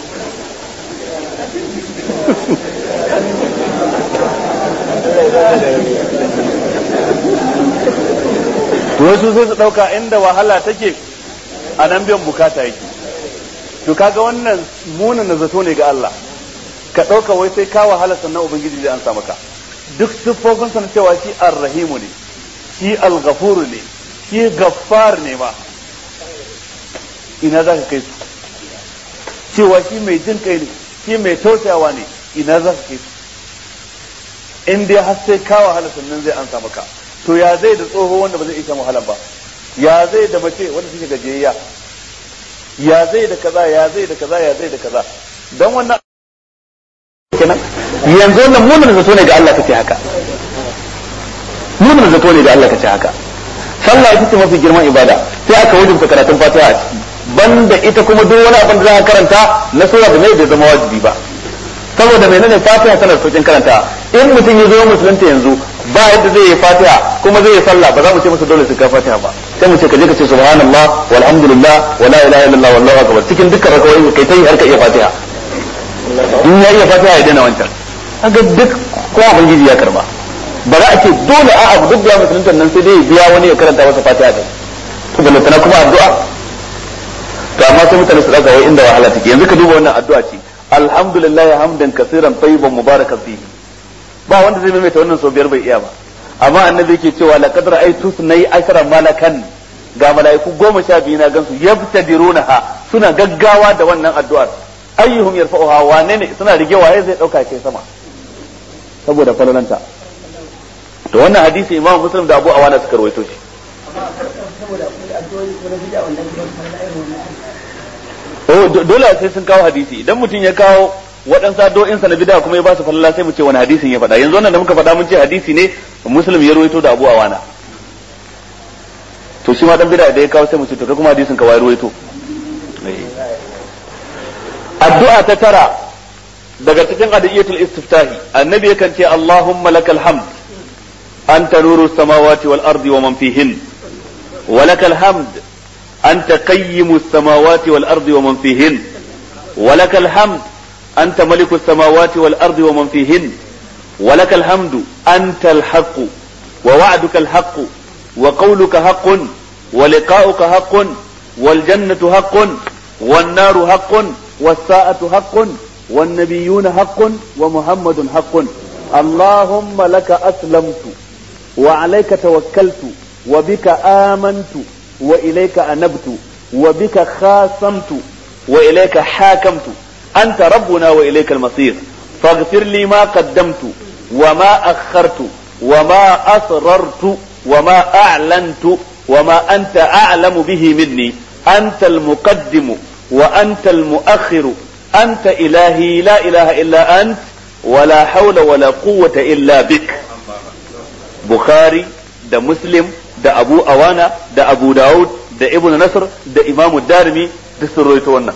to wasu sai su dauka inda wahala take a nan biyan bukata yake to kaga wannan munin na zato ne ga Allah ka dauka wai sai ka wahala sannan ubangiji zai ansa maka duk siffofin sa cewa shi ar-rahimu ne shi al-ghafur ne shi gaffar ne ma ina za ka kai su cewa shi mai jin kai ne shi mai tausayawa ne ina za ka kai su in dai har sai ka wahala sannan zai ansa maka to ya zai da tsoho wanda ba zai iya wahalan ba ya zai da mace wanda suke gajiyayya ya zai da kaza ya zai da kaza ya zai da kaza dan wannan kenan yanzu wannan munin zato ne ga Allah kace haka munin zato ne ga Allah kace haka sallah ita ce mafi girman ibada sai aka wajibta karatun fatiha a ciki banda ita kuma duk wani abin da za ka karanta na sura da mai bai zama wajibi ba saboda menene fatiha tana saukin karanta in mutum ya zo musulunta yanzu ba yadda zai yi fatiha kuma zai yi sallah ba za mu ce masa dole sai ka fatiha ba sai mu ce ka je ka ce subhanallah walhamdulillah wala ilaha illallah wallahu akbar cikin dukkan rakawoyi kai ta yi har ka iya fatiha in ya iya fatiha ya daina wancan kaga duk ko ubangiji ya karba ba za a ce dole a abu duk da musulunta nan sai dai ya biya wani ya karanta masa fatiha da to balantana kuma addu'a to amma sai mutane su daga wai inda wahala take yanzu ka duba wannan addu'a ce alhamdulillah hamdan kaseeran tayyiban mubarakan fihi ba wanda zai maimaita wannan sau biyar bai iya ba amma annabi yake cewa laqad ra'aytu sunay ashara malakan ga mala'iku goma sha biyu na gansu yabtadirunaha suna gaggawa da wannan addu'ar ayyuhum yarfa'uha wane ne suna rige waye zai dauka kai sama saboda falalanta to wannan hadisi imam muslim da abu awana suka rawaito shi oh dole sai sun kawo hadisi idan mutum ya kawo waɗansu addu'o'insa na bid'a kuma ya ba su falala sai mu ce wani hadisin ya faɗa yanzu wannan da muka faɗa mun ce hadisi ne muslim ya ruwaito da abu awana to shi ma dan bid'a da ya kawo sai mu ce to kai kuma hadisin ka wai ruwaito addu'a ta tara daga cikin adiyatul istiftahi annabi yakan ce allahumma lakal hamd anta nuru samawati wal ardi wa man fihin wa lakal hamd anta qayyimu samawati wal ardi wa man fihin wa lakal hamd أنت ملك السماوات والأرض ومن فيهن ولك الحمد أنت الحق ووعدك الحق وقولك حق ولقاؤك حق والجنة حق والنار حق والساعة حق والنبيون حق ومحمد حق اللهم لك أسلمت وعليك توكلت وبك آمنت وإليك أنبت وبك خاصمت وإليك حاكمت أنت ربنا وإليك المصير فاغفر لي ما قدمت وما أخرت وما أسررت وما أعلنت وما أنت أعلم به مني أنت المقدم وأنت المؤخر أنت إلهي لا إله إلا أنت ولا حول ولا قوة إلا بك بخاري ده مسلم ده أبو أوانا ده أبو داود ده ابن نصر ده إمام الدارمي ده سرويت wannan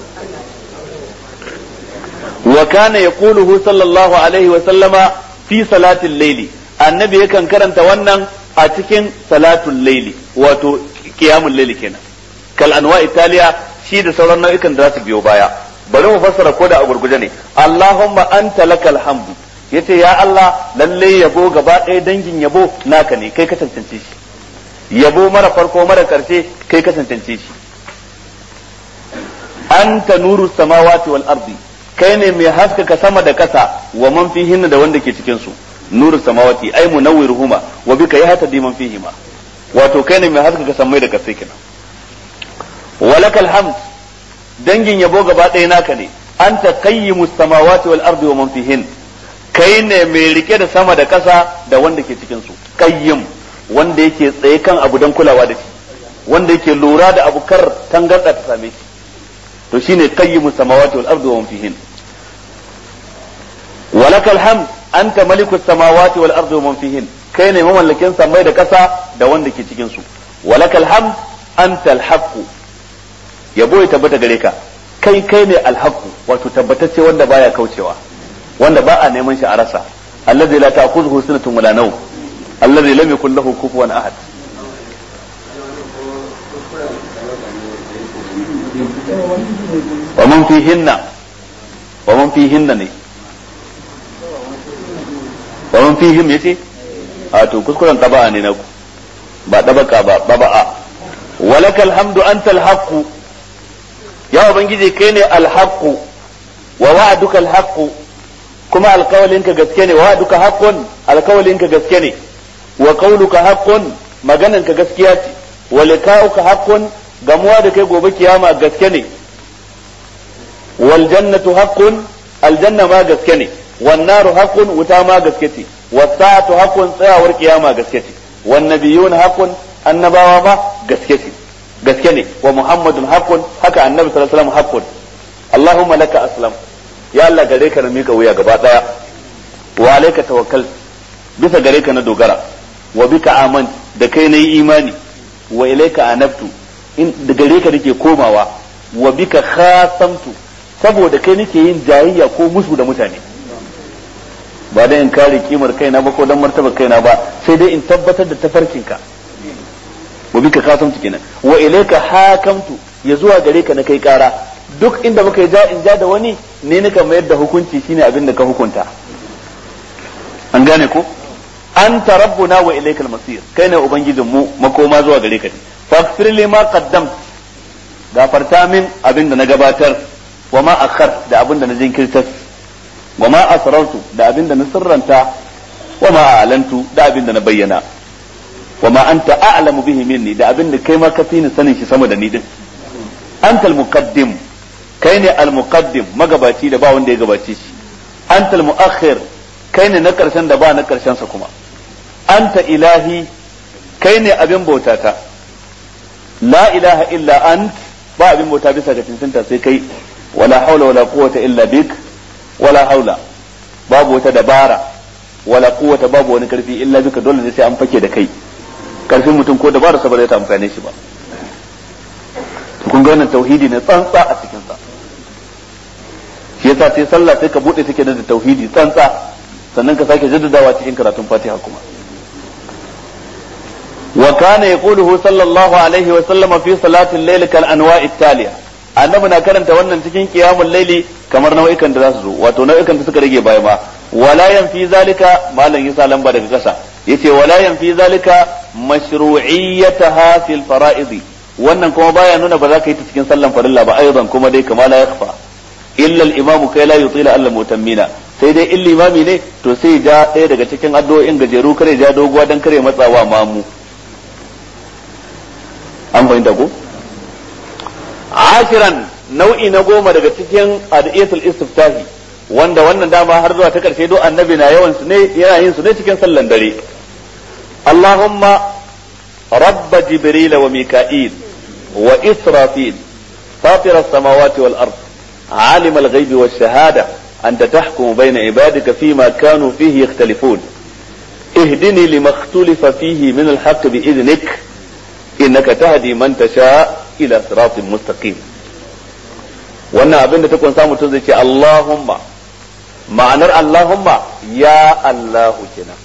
وكان يقوله صلى الله عليه وسلم في صلاة الليل النبي يكن كرنت wannan a cikin salatul laili wato qiyamul laili kenan kal anwa italiya shi da sauran nau'ikan da za su biyo baya bari mu fassara ko da a gurguje ne Allahumma anta lakal hamdu yace ya Allah lalle yabo gaba ɗaya dangin yabo naka ne kai ka cancance shi yabo mara farko mara karshe kai ka cancance shi anta nuru samawati wal ardi kai ne mai haskaka sama da kasa wa man fihin da wanda ke cikin su nuru samawati ay munawwiruhuma wa bika yahtadi man fihima wato kai ne mai haskaka samai da kasai kenan walakal hamd dangin yabo gaba ɗaya naka ne anta qayyimus samawati wal ardi wa man fihin kai ne mai rike da sama da ƙasa da wanda ke cikin su qayyim wanda yake tsaye kan abu don kulawa da shi wanda yake lura da abu kar tangarda ta same shi to shine qayyimus samawati wal ardi wa man fihin walakal hamd anta malikus samawati wal ardi wa man fihin kai ne mamallakin samai da ƙasa da wanda ke cikin su walakal hamd anta al yabo ya tabbata gare ka kai kai ne alhaqu wato tabbatacce wanda baya kaucewa wanda ba a neman shi a rasa allazi la ta'khudhuhu sinatun wala nawm allazi lam yakul lahu kufuwan ahad wa man fihinna wa man fihinna ne wa man fihim yace a to kuskuren taba'a ne na ku ba dabaka ba baba'a walakal hamdu antal haqqu ya ubangiji kai ne alhaqqu wa wa'duka alhaqqu kuma alkawalinka gaske ne wa wa'duka haqqun alkawalinka gaske ne wa qawluka haqqun magananka gaskiya ce wa liqa'uka haqqun gamuwa da kai gobe kiyama gaske ne wal jannatu haqqun aljanna ma gaske ne wan naru haqqun wuta ma gaske ce was sa'atu haqqun tsayawar kiyama gaske ce wan nabiyyun haqqun annabawa ma gaske ce gaske ne wa muhammadun haqqun haka annabi sallallahu alaihi wasallam haqqun allahumma laka aslam ya Allah gare ka na mika wuya gaba daya wa alayka tawakkal bisa gare ka na dogara wa bika aman da kai nayi imani wa ilayka anabtu in da gare ka nake komawa wa bika khasamtu saboda kai nake yin jayayya ko musu da mutane ba da in kare kimar kaina ba ko dan martaba kaina ba sai dai in tabbatar da tafarkinka wa bika khasamtu kenan wa ilayka hakamtu ya zuwa gare ka na kai kara duk inda muka yi ja in ja da wani ne nika mayar da hukunci shine abin da ka hukunta an gane ko anta rabbuna wa ilaykal masir kai ne ubangijin mu makoma zuwa gare ka ne faghfir li ma qaddam gafarta min abin da na gabatar wa ma akhar da abin da na jinkirtar wa ma asrartu da abin da na sirranta wa ma a'lantu da abin da na bayyana wa ma anta a'lamu bihi minni da abin da kai ma ka fi ni sanin shi sama da ni din anta al-muqaddim kai ne al-muqaddim magabaci da ba wanda ya gabace shi anta al-mu'akhir kai ne na karshen da ba na karshen sa kuma anta ilahi kai ne abin bautata la ilaha illa ant ba abin bauta bisa ga cancanta sai kai wala haula wala quwwata illa bik wala haula babu wata dabara wala quwwata babu wani karfi illa bika dole ne sai an fake da kai karfin mutum ko dabara sa ba zai ta amfane shi ba kun ga wannan tauhidi ne tsantsa a cikin sa shi yasa sai sallah sai ka bude take da tauhidi tsantsa sannan ka sake jaddadawa cikin karatun Fatiha kuma wa kana yaquluhu sallallahu alaihi wa sallam fi salati al-layl kal anwa'i taliya annabi na karanta wannan cikin qiyamul layli kamar nau'ikan da za su zo wato nau'ikan da suka rage baya ma wala yanfi zalika malam yasa lamba daga kasa yace wala yanfi zalika mashru'iyyataha fil fara'id wannan kuma baya nuna ba za ka yi ta cikin sallan farilla ba aidan kuma dai kama la yakhfa illa al-imam kai la yutila alla mutammina sai dai in limami ne to sai ja ɗaya daga cikin addu'o'in gajeru kare ja doguwa dan kare matsawa mamu an fahimta ko ashiran nau'i na goma daga cikin adiyatul istiftahi wanda wannan dama har zuwa ta karshe do annabi na yawan su ne yana yin su ne cikin sallan dare Allahumma rabb jibril wa mika'il wa israfil fatir as-samawati wal ard عالم الغيب والشهادة أنت تحكم بين عبادك فيما كانوا فيه يختلفون اهدني لما اختلف فيه من الحق بإذنك إنك تهدي من تشاء إلى صراط مستقيم wannan abin da ta kunsa mutum zai ce Allahumma ma'anar Allahumma ya Allahu kenan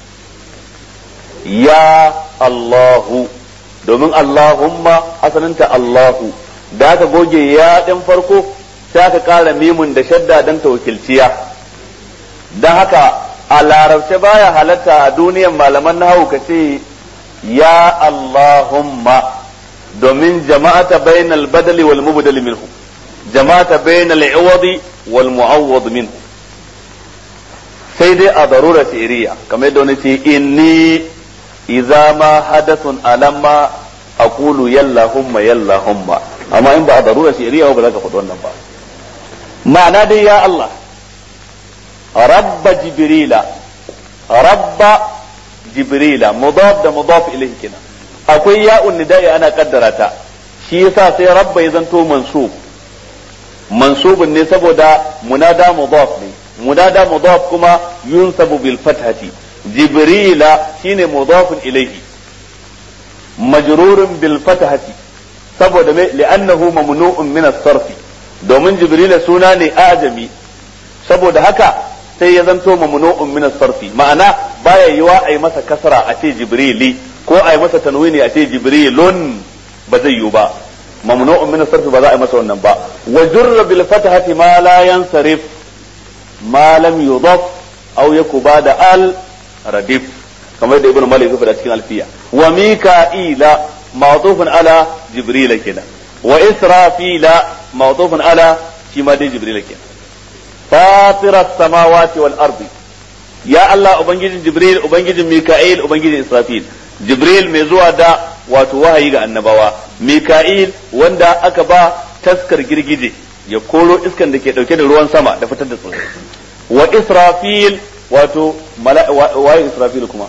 ya Allahu domin Allahumma asalinta Allahu da aka goge ya ɗin farko sai aka ƙara mimun da shadda don ta wakilciya don haka a larabce baya halatta a duniyan malaman nahawu ka ce ya Allahumma domin jama'ata bainal badali wal mubdal minhu jama'ata bainal iwadi wal mu'awwad minhu sai dai a darura shi'riya kamar yadda wani ce inni idza ma hadathun alamma aqulu yallahumma yallahumma amma in ba a darura shi'riya ba za ka faɗi wannan ba ma'ana dai ya Allah rabba jibrila rabba jibrila mudaf da mudaf ilayhi kenan akwai ya'un nida'i ana kaddara ta shi yasa sai rabba ya zanto mansub mansubun ne saboda munada mudaf ne munada mudaf kuma yunsabu bil fathati jibrila shine mudafun ilayhi majrurun bil fathati saboda me li'annahu mamnu'un min as-sarf domin jibrila suna ne ajami saboda haka sai ya zanto mamnu'un min as-sarfi ma'ana baya yiwa ai masa kasra a ce jibrili ko ai masa tanwini a ce jibrilun ba zai yiwu ba mamnu'un min as-sarfi ba za a yi masa wannan ba wa jurra bil fathati ma la yansarif ma lam yudaf aw yakuba da al radif kamar da ibnu malik ya faɗa cikin alfiya wa mika'ila ma'tufun ala jibril kenan wa israfila ma'tufun ala shi ma dai jibril kenan fatira samawati wal ardi ya Allah ubangijin jibril ubangijin mika'il ubangijin israfil jibril mai zuwa da wato wahayi ga annabawa mika'il wanda aka ba taskar girgije ya koro iskan da ke dauke da ruwan sama da fitar da tsirrai wa israfil wato waye israfil kuma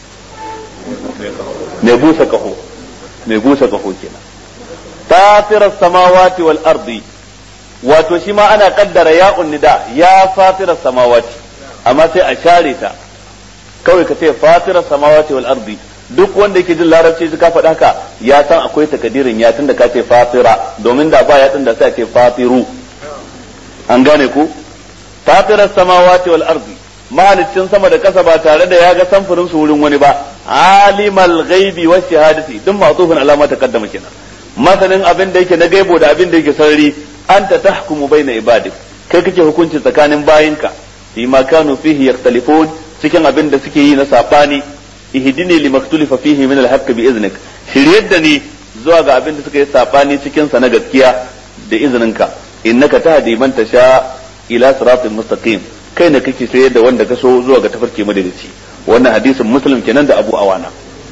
mai busa kaho mai busa kaho kenan fatirar samawati wal ardi wato shi ma ana kaddara ya nida ya fatirar samawati amma sai a share ta kawai ka ce fatirar samawati wal ardi duk wanda yake jin larabci ka faɗa haka ya san akwai takadirin ya tunda ka ce fatira domin da ba ya da sai a ce fatiru an gane ku fatirar samawati wal ardi mahalicin sama da kasa ba tare da ya ga samfurin su wurin wani ba alimal ghaibi wa shahadati duk ma'tufun alama ta kaddama kenan masanin abin da yake na gaibo da abin da yake sarari anta tahkumu baina ibadik kai kake hukunci tsakanin bayinka fi ma kanu fihi yakhtalifun cikin abin da suke yi na sabani ihdini limaktulifa fihi min alhaqq bi iznik shiryar da ni zuwa ga abin da suka yi sabani cikin sa na gaskiya da izininka innaka tahdi man tasha ila siratin mustaqim kai ne kake sayar da wanda ka so zuwa ga tafarki madalici wannan hadisin muslim kenan da abu awana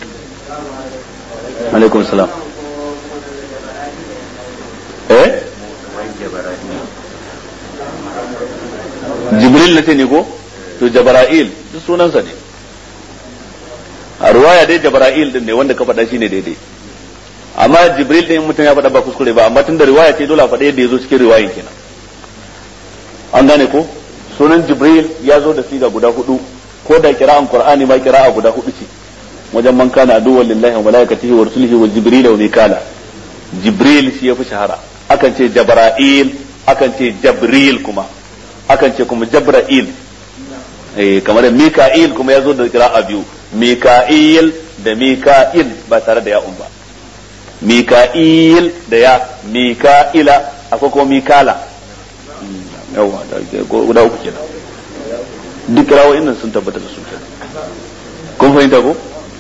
alaikum salam eh jibril na ce ne ko to jabra'il duk sunansa ne a ruwaya dai jabra'il din ne wanda ka faɗa shine daidai amma jibril din mutum ya faɗa ba kuskure ba amma tun da riwaya ce dole a faɗa yadda ya zo cikin riwayin kenan an gane ko sunan jibril ya zo da siga guda hudu ko da kira'an qur'ani ma kira'a guda hudu ce wajen man kana aduwwan lillahi wa malaikatihi wa rusulihi wa jibril wa mikala jibril shi yafi shahara akan ce jabra'il akan ce jabril kuma akan ce kuma jabra'il eh kamar mika'il kuma ya zo da kira'a biyu mika'il da mika'il ba tare da ya'un ba mika'il da ya mika'ila akwai kuma mikala yawa guda uku kenan duk rawoyin nan sun tabbata da su kun fahimta ko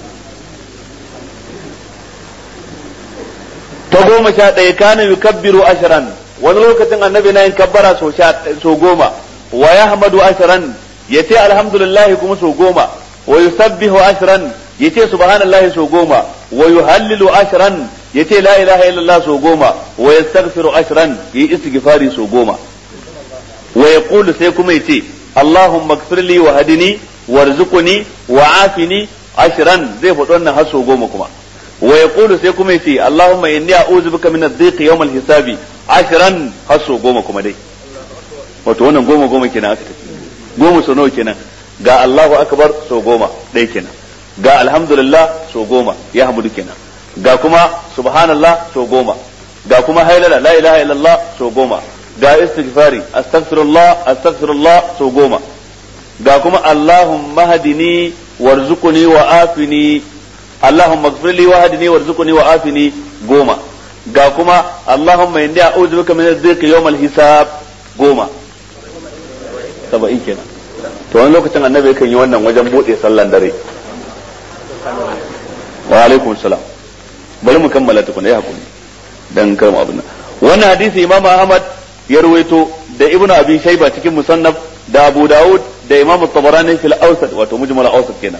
ta goma sha ɗaya kana yukabbiru ashiran wani lokacin annabi na yin kabbara so goma wa yahmadu ashiran ya ce alhamdulillah kuma so goma wa yusabbihu ashiran ya ce subhanallahi so goma wa yuhallilu ashiran ya ce la ilaha illallah so goma wa yastaghfiru ashiran yi istighfari so goma wa yaqulu sai kuma yace Allahumma ighfir li wa hadini warzuqni wa afini ashran zai faɗi wannan har so goma kuma wa yaqulu sai kuma yace Allahumma inni a'udhu bika min adh-dhiqi yawm al-hisabi ashran har so goma kuma dai wato wannan goma goma kenan aka tafi goma so nawa kenan ga Allahu akbar so goma ɗaya kenan ga alhamdulillah so goma ya hamdu kenan ga kuma subhanallah so goma ga kuma hailala la ilaha illallah so goma ga istighfari astaghfirullah astaghfirullah so goma ga kuma allahumma hadini warzuqni wa afini allahumma ighfirli wa hadini warzuqni wa afini goma ga kuma allahumma inni a'udhu bika min adh-dhiq yawm al-hisab goma saba'in kenan to wani lokacin annabi yakan yi wannan wajen bude sallan dare wa alaikum salam bari mu kammala tukuna ya hakuri dan karmu abin nan wannan hadisi imam ahmad ya ruwaito da ibnu abi shayba cikin musannaf da abu daud da imam tabarani fil awsat wato mujmal awsat kenan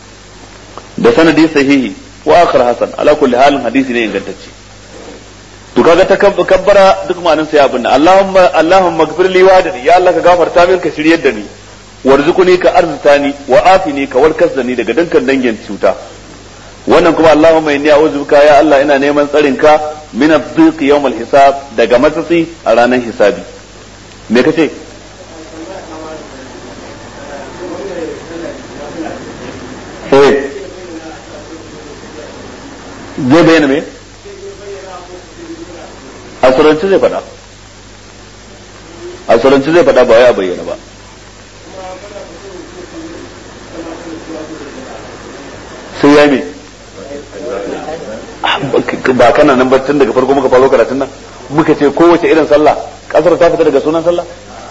da sanadi sahihi wa akhar hasan ala kulli halin hadisi ne ingantacce to kaga ta kabbara duk ma'anin sa ya abin Allahumma Allahumma gfir li wa ya Allah ka gafarta min ka shiryar da ni warzuquni ka arzutani wa afini ka warkas da ni daga dukkan dangin cuta wannan kuma Allahumma inni a'udhu bika ya Allah ina neman tsarin ka min ad-dhiq yawm al-hisab daga matsatsi a ranar hisabi me kace eh zai bayyana me asuranci zai faɗa asuranci zai faɗa ba wai a bayyana ba sai ya me ba kana nan tun daga farko muka faro karatun nan muka ce kowace irin sallah kasar ta fita daga sunan sallah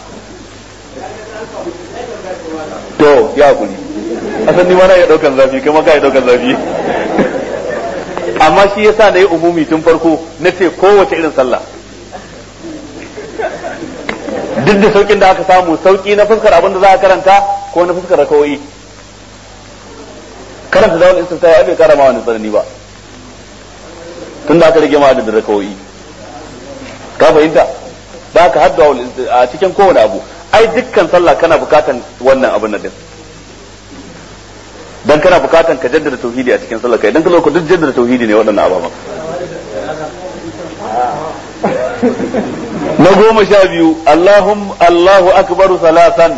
to ya kuli asan ni ma na iya daukan zafi kai ma ka iya daukan zafi amma shi yasa na yi umumi tun farko na ce kowace irin sallah duk da saukin da aka samu sauki na fuskar abin da za a karanta ko na fuskar rakawai karanta da wani istifta ya bai kara ma wani tsanani ba tun da aka rage ma da rakawai ka fahimta da aka hadda a cikin kowane abu ai dukkan sallah kana bukatan wannan abin nan din dan kana bukatan ka jaddada tauhidi a cikin sallah kai dan ka zo duk jaddada tauhidi ne waɗannan ababa na goma sha biyu Allahum Allahu akbaru salatan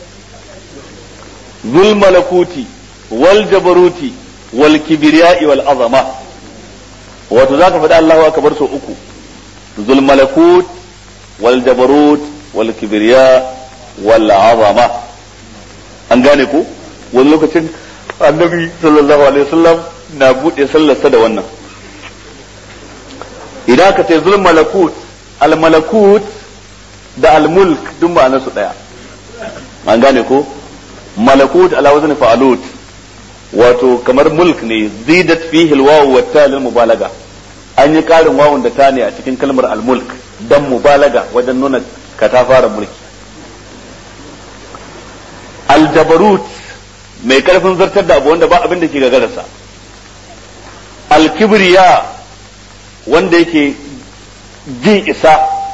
zul malakuti wal jabaruti wal kibriya'i wal azama wato zaka faɗi Allahu akbar so uku zul malakut wal jabarut wal kibriya wal azama an gane ko wani lokacin annabi sallallahu alaihi wasallam na bude sallarsa da wannan idan ka ce zul malakut al malakut da al mulk duk ma'anar su daya an gane ko malakut ala wazni fa'alut wato kamar mulk ne zidat fihi al wawu wa ta lil mubalaga an yi karin wawun da ta ne a cikin kalmar al mulk dan mubalaga wajen nuna katafaren mulki al jabarut mai karfin zartar da abu wanda ba abin da ke gagararsa alkibriya wanda yake jin isa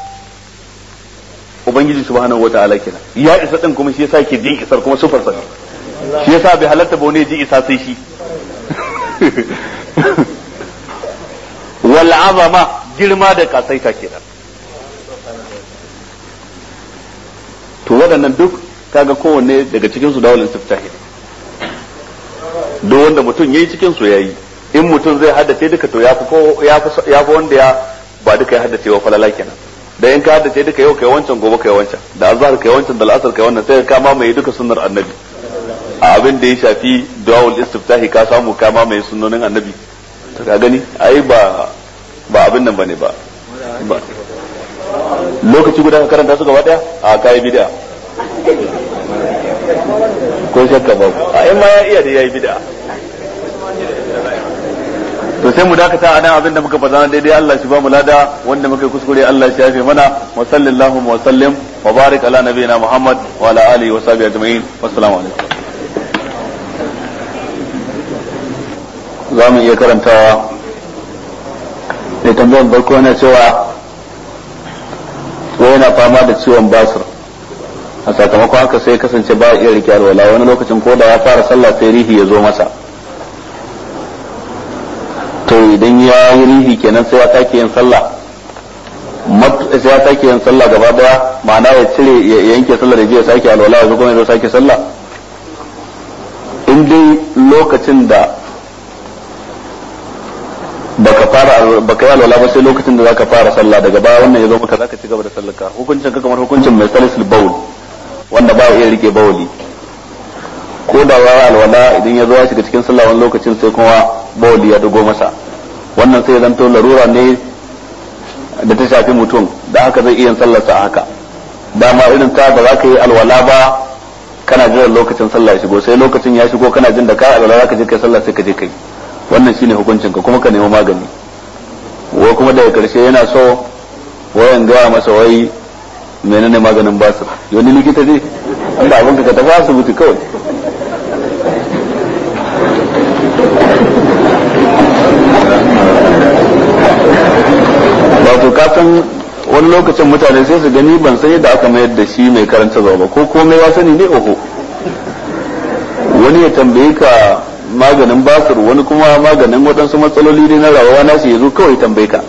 ubangiji subhanahu wa ta'ala kenan ya isa din kuma shi yasa yake jin isar kuma sufar sa shi yasa bai halatta ba wani ji isa sai shi wal azama girma da kasaita kenan to waɗannan duk kaga kowanne daga cikin su dawalin istiftahi duk wanda mutum yayi cikin su yayi in mutum zai haddace duka to yafi ko yafi yafi wanda ya ba duka ya haddace wa falala kenan da in ka haddace duka yau kai wancan gobe kai wancan da azhar kai wancan da al'asar kai wannan sai ka mamaye duka sunnar annabi a abin da ya shafi du'aul istiftahi ka samu ka mamaye sunnonin annabi to ka gani ai ba ba abin nan bane ba lokaci guda ka karanta su gaba daya a kai bid'a ko shakka ba a in ma ya iya da yayi bid'a to sai mu dakata a nan abinda muka faɗa daidai Allah shi ba mu lada wanda muka kuskure Allah shi yafe mana wa sallallahu wa sallim wa barik ala nabiyina Muhammad wa ala alihi wa sahbihi ajma'in wassalamu alaikum za mu iya karantawa da tambayar farko na cewa ko yana fama da ciwon basir a sakamakon haka sai kasance ba iya rike alwala wani lokacin ko da ya fara sallah sai rihi ya zo masa to idan ya yi rihi kenan sai ya sake yin sallah sai ya sake yin sallah gaba daya ma'ana ya cire ya yanke sallah da ya sake alwala ya zo kuma ya zo sake sallah in dai lokacin da baka fara baka yi alwala ba sai lokacin da zaka fara sallah daga baya wannan ya zo maka zaka ci gaba da sallar ka hukuncin ka kamar hukuncin mai salisul bawl wanda ba iya rike bawli ko da ya alwala idan ya zo ya shiga cikin sallah wani lokacin sai kuma bawli ya dugo masa wannan sai zanto larura ne da ta shafi mutum da haka zai iya sallarsa a haka dama irin ta ba za ka yi alwala ba kana jiran lokacin sallah ya shigo sai lokacin ya shigo kana jin da ka alwala za ka je kai sallah sai ka je kai wannan shine hukuncin ka kuma ka nemi magani wai kuma daga karshe yana so wayan gaya masa wai menene maganin basir wani likita ne Allah abin ka tafi asibiti kawai ba wato ka san wani lokacin mutane sai su gani ban san yadda aka mayar da shi mai karanta zuwa ba ko komai ya sani ne oho wani ya tambaye ka maganin basir wani kuma maganin waɗansu matsaloli ne na rawawa na shi ya zo kawai tambaye ka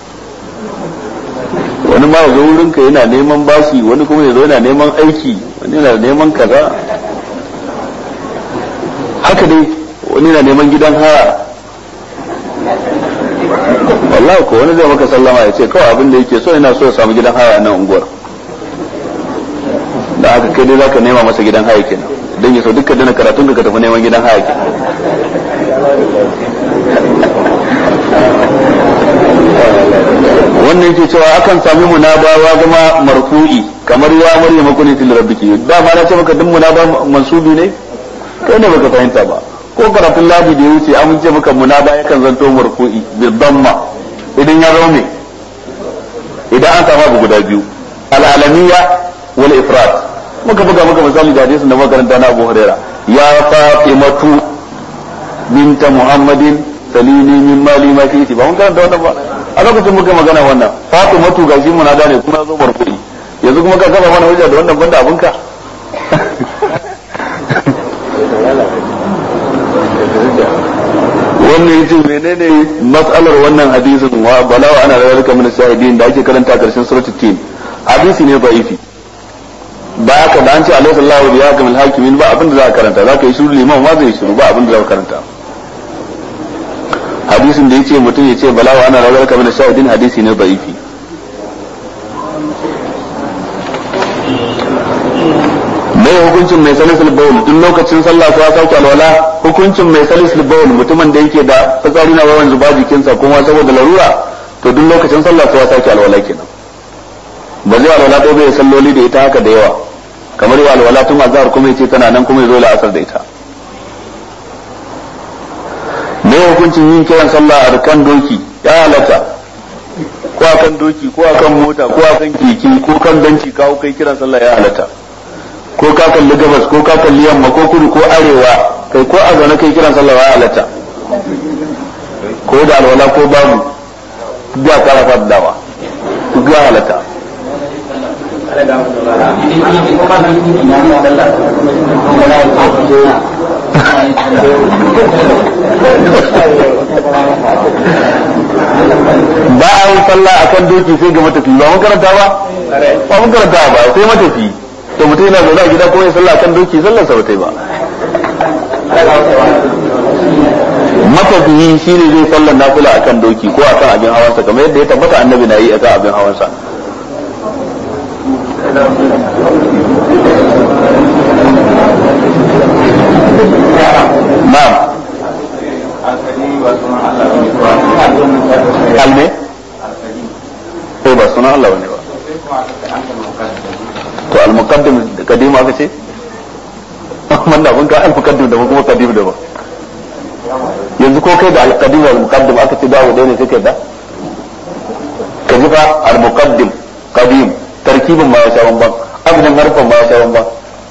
wani ma zo wurin ka yana neman bashi wani kuma ya zo yana neman aiki wani yana neman kaza haka dai wani yana neman gidan haya wallahi ko wani zai maka sallama ya ce kawai abin da yake so yana so ya samu gidan haya nan unguwar da aka kai dai zaka nema masa gidan haya kenan dan ya so duka dana karatun ka tafi neman gidan haya kenan wannan yake cewa akan sami munabawa zama marfu'i kamar ya maryama kuni til rabbiki da ma na ce maka duk munaba mansubi ne kai ne baka fahimta ba ko karatun ladi da ya wuce an ce maka munaba yakan zanto marfu'i bi damma idan ya zama me idan an samu abu guda biyu al-alamiyya wal ifrat muka buga muka misali da hadisin da makaranta na Abu Huraira ya Fatimatu binta Muhammadin salini min mali ma fi ba mun karanta wannan ba a lokacin muka magana wannan Fatimatu gashi munada ne kuma zo marfu'i yanzu kuma ka kafa mana hujja da wannan banda abinka wannan yace menene matsalar wannan hadisin wa balawa ana da zalika min shahidin da ake karanta karshen suratul tin hadisi ne da'ifi ba haka da an ce alaihi sallahu bi hakamil hakimin ba abin da za ka karanta za ka yi shiru liman ma zai shiru ba abin da za ka karanta hadisin da yace mutum yace balawa ana da zalika min shahidin hadisi ne da'ifi mai hukuncin mai salisul bawl duk lokacin sallah ko ya sauke alwala hukuncin mai salisul bawl mutumin da yake da fitsari na yawan zuba jikinsa kuma saboda larura to duk lokacin sallah ko ya sauke alwala kenan ba zai alwala ko bai salloli da ita haka da yawa kamar ya alwala tun azhar kuma yace tana nan kuma yazo la'asar da ita mai hukuncin yin kiran sallah a kan doki ya halatta ko akan doki ko akan mota ko akan keke ko kan benci kawo kai kiran sallah ya halatta ko ka kalli gabas ko ka kalli yamma ko kudu ko arewa kai ko a zaune kai kiran sallah ya halatta ko da alwala ko babu duk ya fara fadawa duk ya halatta ba a yi sallah akan doki sai ga matafi ba mun karanta ba ba mun karanta ba sai matafi to mutum yana zaune a gida ko ya sallah kan doki sallar sa bata ba matafiyi shi ne zai sallar nafila akan doki ko akan abin hawansa kamar yadda ya tabbata annabi na yi akan abin hawansa na'am alme ko ba sunan Allah bane ba to al-muqaddim kadim aka ce wannan abin ka al-muqaddim da kuma kadim da ba yanzu ko kai da al-qadim wal muqaddim aka ce dawo dai ne sai da ka ji fa al-muqaddim qadim tarkibin ma ya sha bamban abin harfan ma ya sha bamban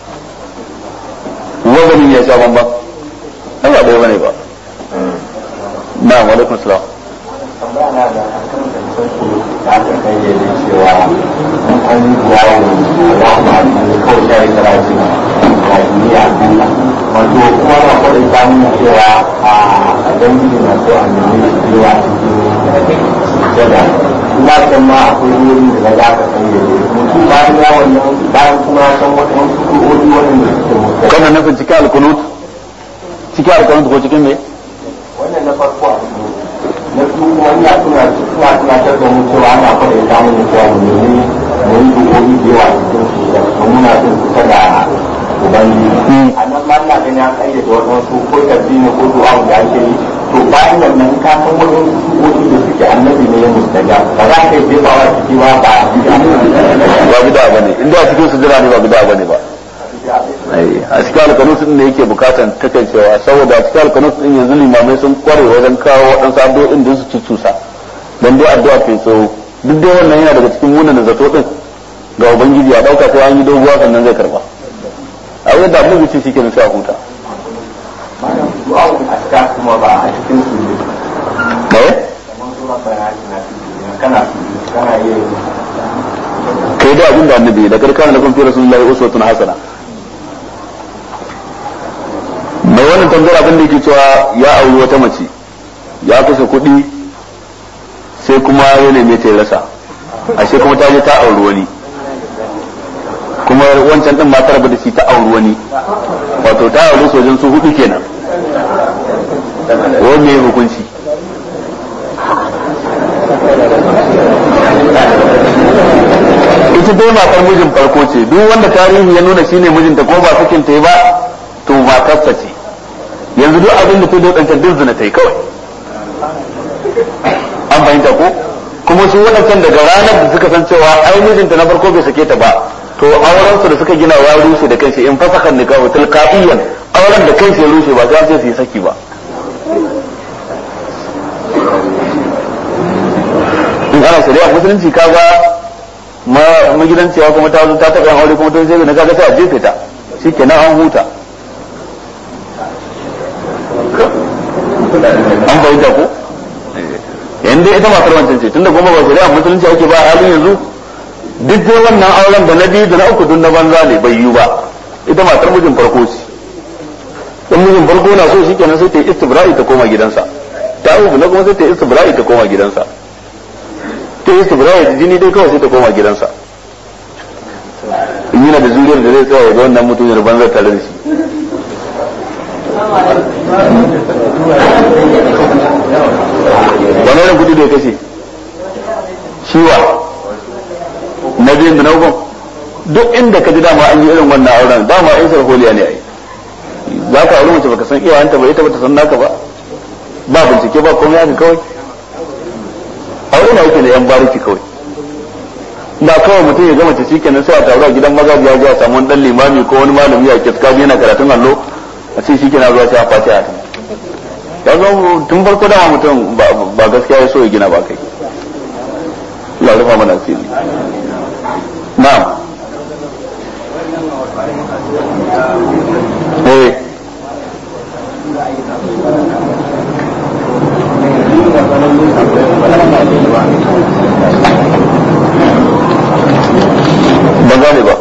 wazanin ya sha bamban ai ba dai bane ba na wa alaikum salam tambaya na da akan zancen su da aka kayyade cewa in an yi yawo da rahama ne kawai shayi karatu da duniya Allah wato kuma na kwaɗin samun cewa a dangin na so a nemi yawa cikin sujada ina san ma akwai wurin da za ka kayyade mutum bayan yawon nan bayan kuma ya san waɗansu kuɗoɗi waɗanda suke mutu kana nufin cikin alkunut cikin alkunut ko cikin me wannan na farko a cikin na biyu kuma ina tuna suna tunatar da mu cewa ana kwaɗa ta mu cewa mu nemi mu yi dukoki da yawa cikin su da muna jin kusa da ubangiji a nan ma ina ganin an kayyade waɗansu ko tabbini ko du'a da ake yi to bayan wannan ka san waɗansu dukoki da suke annabi ne ya mustaja ba za ka yi jefawa ciki ba ba ba bida bane inda a cikin sujada ne ba bida bane ba a cikin alkanus din ne yake bukatan takaicewa saboda a cikin alkanus din yanzu limamai sun kware wajen kawo waɗansu addu'o'in da su cucusa dan dai addu'a ke tsawo duk dai wannan yana daga cikin munan zato din ga ubangiji a dauka sai an yi doguwa sannan zai karba a wani da annabi ce shikenan sai a huta malam du'a a cikin kuma ba a cikin su ne eh kamar sura bayani na cikin kana su kai da abin da annabi da karkana lakum fi rasulillahi uswatun hasana mai wannan tambayar abin da yake cewa ya auri wata mace ya kashe kuɗi sai kuma ya neme ta rasa ashe kuma ta je ta auri wani kuma wancan din matar ba da shi ta auri wani wato ta auri sojin su hudu kenan wani mai hukunci ita dai matar mijin farko ce duk wanda tarihi ya nuna shine mijinta ko ba sakin ta ba to matarsa ce yanzu duk abin da ta dodanta duk zina ta yi kawai an fahimta ko kuma su waɗancan daga ranar da suka san cewa ai mijinta na farko bai sake ta ba to auren su da suka gina ya rushe da kanshi in fasaka nikahu tilqaiyan auren da kanshi ya rushe ba sai ce su yi saki ba in ana shari'a musulunci kaga magidanciya kuma ta zo ta taɓa yan aure kuma ta zai na kaga sai a jefe ta shikenan an huta an fahimta ko yanda ita matar wancan ce tunda kuma ba shari'a musulunci ake ba halin yanzu duk dai wannan auren da na biyu da na uku duk na banza ne bai yiwu ba ita matar mijin farko ce in mijin farko na so shikenan sai ta yi istibra'i ta koma gidansa ta uku na kuma sai ta yi istibra'i ta koma gidansa ta yi istibra'i da jini dai kawai sai ta koma gidansa in yana da zuriyar da zai tsaya ga wannan mutum da banzar tare da shi wani irin kudi da ya kashe shiwa na biyun da na hukun duk inda ka ji dama an yi irin wannan auren dama in sarholiya ne ai za ka auri mace baka san iyayenta ba ita bata san naka ba ba bincike ba komai haka kawai aure na yake da yan bariki kawai ba kawai mutum ya gama ta shi kenan sai a taru a gidan maza ya ji a samu wani dan limami ko wani malami a kiska yana karatun allo a ce shi kenan zuwa sai a fati a ya zo tun farko dama mutum ba gaskiya ya so ya gina ba kai Allah rufa mana asiri na'am eh ba gane ba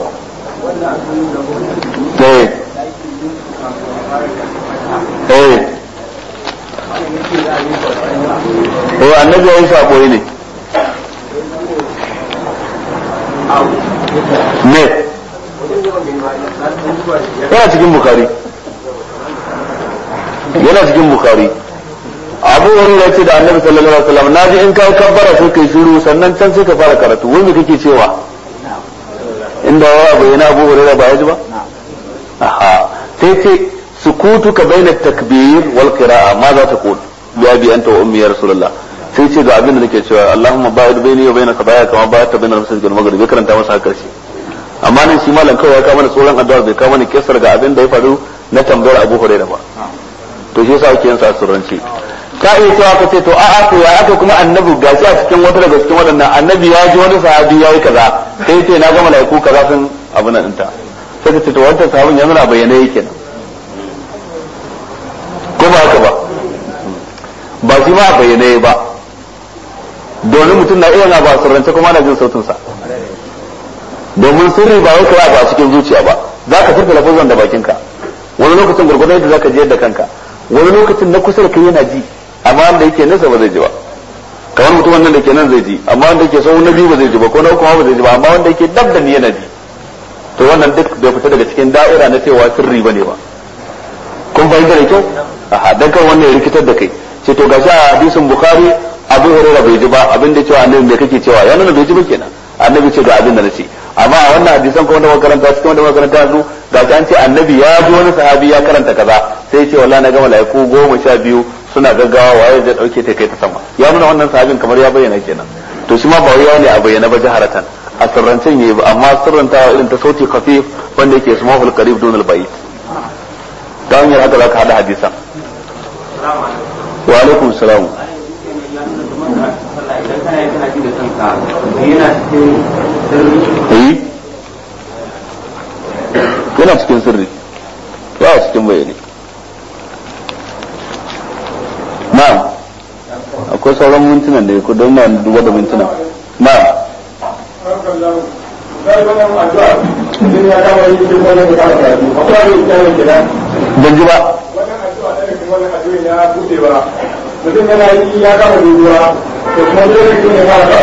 eh eh eh annabi ya yi sabo ne me yana cikin bukari yana cikin bukari abu wani ya ce da annabi sallallahu alaihi wasallam na ji in kai kabbara sai kai shiru sannan can sai ka fara karatu wani kake cewa inda ya bayyana abu hurairah ba ya ji ba aha sai ce sukutuka baina takbir wal qira'a ma za ta qul bi abi anta wa ummi ya rasulullah sai ce ga abin da nake cewa Allahumma ba'id baini wa baina khabaya kama ba'adta baina al-masjid wal maghrib ya karanta masa karshe amma nan shi malam kawai ya kawo mana tsoron addu'a bai kawo mana kisar ga abin da ya faru na tambayar Abu Hurairah ba to shi yasa ake yin sa surranci ka iya cewa ka ce to a'a to ya aka kuma annabi gashi a cikin wata daga cikin waɗannan annabi ya ji wani sahabi yayi kaza sai ce na ga malaiku kaza sun abu nan ɗinta sai ka ce to wancan sahabin yanzu na bayyana yake nan ko ba haka ba ba shi ma a bayyane ba domin mutum na iya na ba sirrance kuma na jin sautinsa domin sirri ba wai kira ba a cikin zuciya ba za ka furta lafazan da bakinka wani lokacin gurgurdan yadda za ka jiyar da kanka wani lokacin na kusa da kai yana ji amma wanda yake nesa ba zai ji ba kamar mutumin nan da ke nan zai ji amma wanda yake sau na biyu ba zai ji ba ko na uku ba zai ji ba amma wanda yake dab da ni yana ji to wannan duk bai fita daga cikin da'ira na cewa sirri bane ba kun fahimta da kyau aha dan kan wannan ya rikitar da kai ce to gashi a hadisin bukhari abu hurairah bai ji ba abin da cewa annabi me kake cewa ya nuna bai ji ba kenan annabi ce ga abin da nace amma a wannan hadisan kuma da makaranta cikin wanda makaranta yanzu ga an ce annabi ya ji wani sahabi ya karanta kaza sai ya ce wallahi na ga malaiku goma sha biyu suna gaggawa waye zai dauke ta kai ta sama ya nuna wannan sahabin kamar ya bayyana kenan to shi ma ba wai ne a bayyana ba jaharatan a sirrancen yayi ba amma sirrantawa irin ta sauti khafif wanda yake smahul qarib dunal bayt ta hanyar haka za ka hada hadisan wa alaikum salam yana cikin sirri ba a cikin bayani na'am akwai sauran mintunan da ya don na duba da mintunan na'am ban ji ba mutum yana yi ya kama dubuwa to kuma dole ne ya fara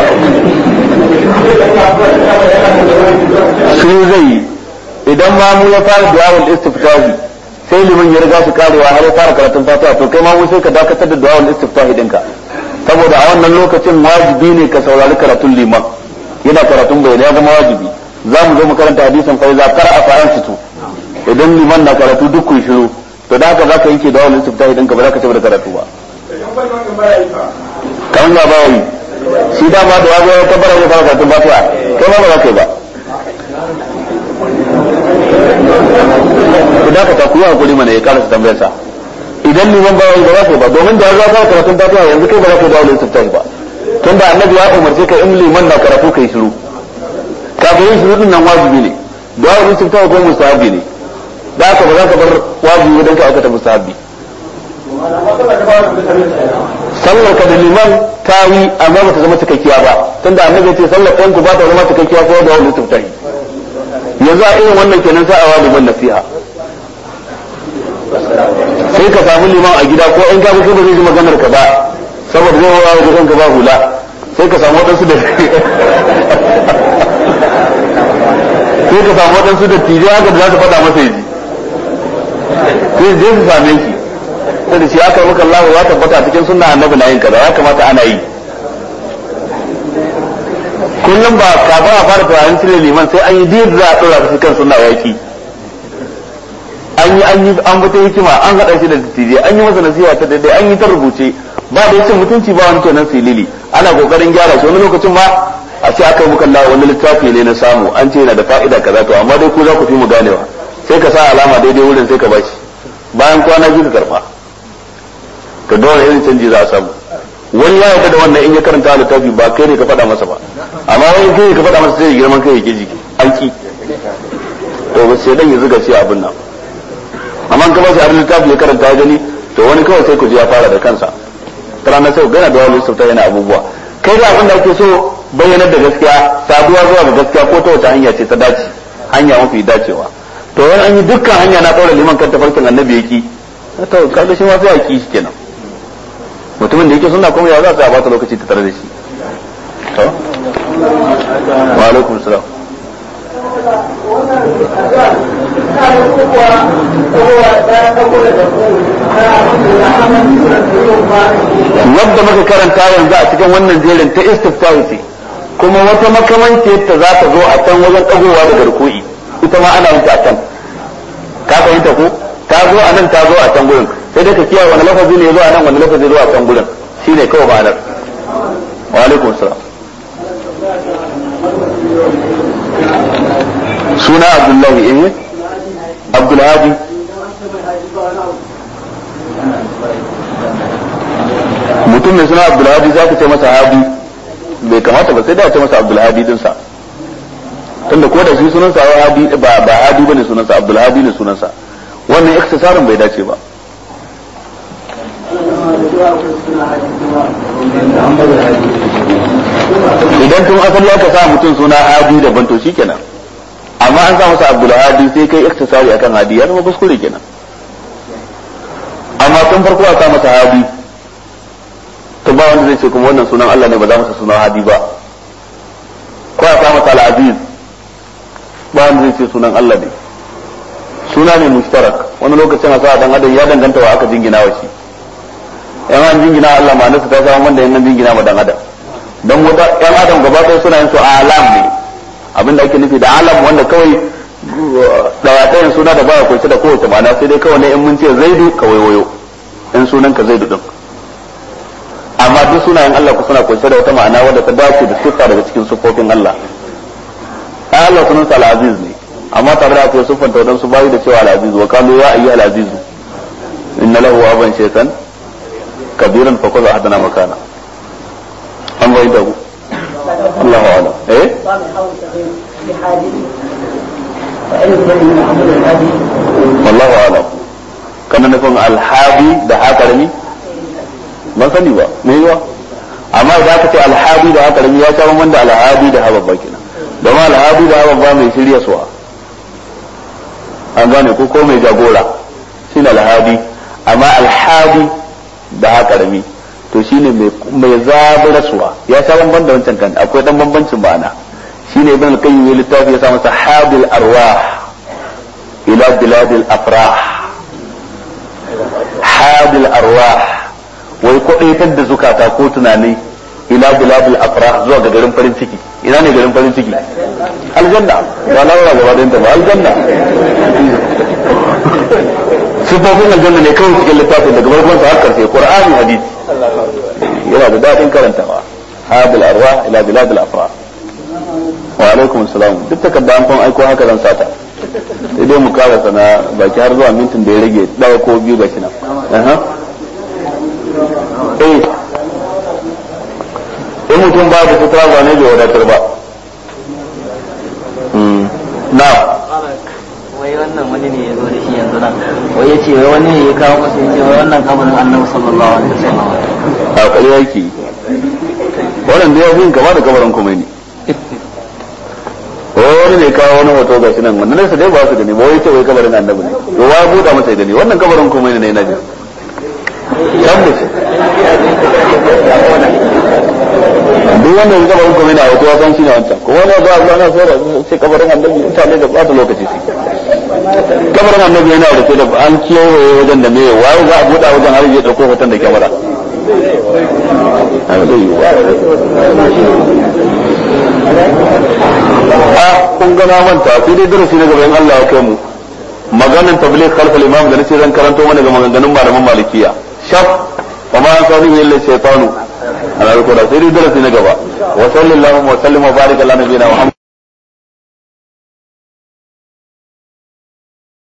shi zai yi idan ma mu ya fara du'awul istiftahi sai liman ya riga su karewa har ya fara karatun fatiha to kai ma mu sai ka dakatar da du'awul istiftahi dinka saboda a wannan lokacin wajibi ne ka saurari karatun liman yana karatun bai ya zama wajibi za mu zo mu karanta hadisin fa iza qara'a fa ansitu idan liman na karatu duk kun shiru to da haka zaka yanke du'awul istiftahi dinka ba za ka ci da karatu ba kan ba ba yi shi dama da wazo ya tabbara ya fara karatun fatiha kai ma ba za ka yi ba idan ka takuwa hakuri mana ya karasa tambayar sa idan liman ba wai ba za ka yi ba domin da ya zo karatun fatiha yanzu kai ba za ka yi dawo da istiftahi ba tun da annabi ya umarce ka in liman na karatu kai shiru kafin yin shiru din nan wajibi ne dawo da istiftahi ko mustahabi ne da haka ba za ka bar wajibi don ka aikata mustahabi sallar ka da liman ta yi amma ba ta zama cikakkiya ba tunda annabi ya ce sallar ɗanku ba ta zama cikakkiya ko da wani istiftahi yanzu a irin wannan kenan sai a wa liman nasiha sai ka samu liman a gida ko in ka kai ba zai ji maganar ka ba saboda zai wawa da kanka ba hula sai ka samu waɗansu da sai ka samu waɗansu da tijai haka da za su faɗa masa yaji sai je su same shi sai da shi aka maka Allah ya tabbata cikin sunna annabi na yin kaza ya kamata ana yi kullum ba ka ba a fara tunanin cire liman sai an yi diyar za a tsora su kan sunna yaki an yi an yi an bata hikima an haɗa shi da dattijai an yi masa nasiha ta daidai an yi ta rubuce ba da yace mutunci ba wani kenan silili ana kokarin gyara shi wani lokacin ma a ce aka yi muka Allah wani littafi ne na samu an ce yana da fa'ida kaza to amma dai ku za ku fi mu ganewa sai ka sa alama daidai wurin sai ka bashi bayan kwana biyu ka karfa to dole irin canji za a samu wani ya yarda da wannan in ya karanta littafi ba kai ne ka faɗa masa ba amma wani kai ne ka faɗa masa sai ya girman kai ya ke jiki an ki to ba sai dan ya zuga shi abin nan amma in ka ba shi abin littafi ya karanta ya gani to wani kawai sai ku ji ya fara da kansa rana sai gana da wani sauta yana abubuwa kai da abin da ake so bayyanar da gaskiya saduwa zuwa ga gaskiya ko ta wata hanya ce ta dace hanya mafi dacewa to wani an yi dukkan hanya na ɗaura liman kan tafarkin annabi yaki to kaga shi ma sai a ki shi kenan mutumin da yake suna kuma ya za su bata lokaci ta tare da shi to wa alaikum salam wadda muka karanta yanzu a cikin wannan jerin ta istiftahi ce kuma wata makamanci ta za ta zo a can wajen ɗagowa da garkuwi ita ma ana yin ta a can ka fahimta ko ta zo a nan ta zo a can gurin sai dai ka kiyaye wani lafazi ne ya zo a nan wani lafazi zo a can gurin shine kawai ma'anar wa alaikum salam suna abdullahi eh abdulhadi mutum mai suna abdulhadi za ka ce masa hadi bai kamata ba sai da ce masa abdulhadi dinsa tunda ko da shi sunansa hadi ba ba hadi bane sunansa abdulhadi ne sunansa wannan iktisarin bai dace ba idan tun asali aka sa mutum suna hadi daban to shikenan amma an sa masa abdul hadi sai kai iktisari akan hadi ya zama kuskure kenan amma tun farko aka masa hadi to ba wanda zai ce kuma wannan sunan Allah ne ba za masa sunan hadi ba ko aka masa al-aziz ba wanda zai ce sunan Allah ne suna ne mushtarak wani lokacin a sa dan adam ya danganta wa aka jingina wa shi yan an jingina Allah ma nasu ta samu wanda yan jingina ma dan adam dan wata yan adam gaba ɗaya suna yin su alam ne abinda ake nufi da alam wanda kawai dawatayin suna da baya kunshi da kowace ma'ana sai dai kawai ne in mun ce zaidu ka waiwayo in sunan ka zaidu din amma duk sunayen Allah ku suna kunshe da wata ma'ana wadda ta dace da siffa daga cikin siffofin Allah ai Allah sunan sa al-aziz ne amma tare da akwai siffanta wadansu bayi da cewa al-aziz wa qalu ya ayyuhal aziz inna lahu aban shaytan kabiran fa kaza hadana makana an bai da ku Allahu a'lam eh wallahu a'lam kana nufin alhadi da hakarami ban sani ba me yiwa amma idan aka ce alhadi da hakarami ya sha wanda alhadi da hababba kenan da ma alhadi da babba mai shirya suwa an gane ko ko mai jagora shine alhadi amma alhadi da haka rami to shine mai zaburaswa ya sha bamban da wancan kan akwai dan bambancin ma'ana shine ibn al-qayyim ya littafi ya sa masa habil arwah ila biladil afrah habil arwah wai kwadaitar da zukata ko tunani ila biladil afrah zuwa ga garin farin ciki ina ne garin farin ciki aljanna ba laura gaba da ba aljanna sifofin aljanna ne kawai cikin littafin daga farkon sa har karshe qur'ani hadisi yana da dadin karantawa habil arwah ila biladil afrah wa alaikum salam duk takarda an aiko haka zan sata sai dai mu karasa na baki har zuwa mintin da ya rage ɗaya ko biyu ga shi nan eh in mutum ba da sutura ba ne bai wadatar ba na wai wannan wani ne ya zo da shi yanzu nan wai ya ce wai wani ne ya kawo masa ya ce wai wannan kabarin annabi sallallahu alaihi wasallam a ƙarya yake wannan da ya fi gaba da kabarin kuma ne wani ne kawo wani hoto ga shi nan wannan nesa dai ba su gani ba wai ce wai kabarin annabi ne to wa buɗa masa ya gani wannan kabarin kuma ne na ji tabbas duk wanda ya kabarin kuma ne a hoto ya san shi ne wancan ko wani ba za na so da ce kabarin annabi mutane da ɓata lokaci su kabarin annabi yana da ke da an kewaye wajen da me waye za a buɗa wajen har ya ɗauko hoton da kyamara a kun gana manta sai dai darasi na gaban Allah ya kai mu maganan tabligh khalf al-imam da nace zan karanto mana ga maganganun malaman malikiya shaf wa ma an sani illa shaytanu ana rubuta sai dai darasi na gaba wa sallallahu wa sallam wa baraka ala nabiyina muhammad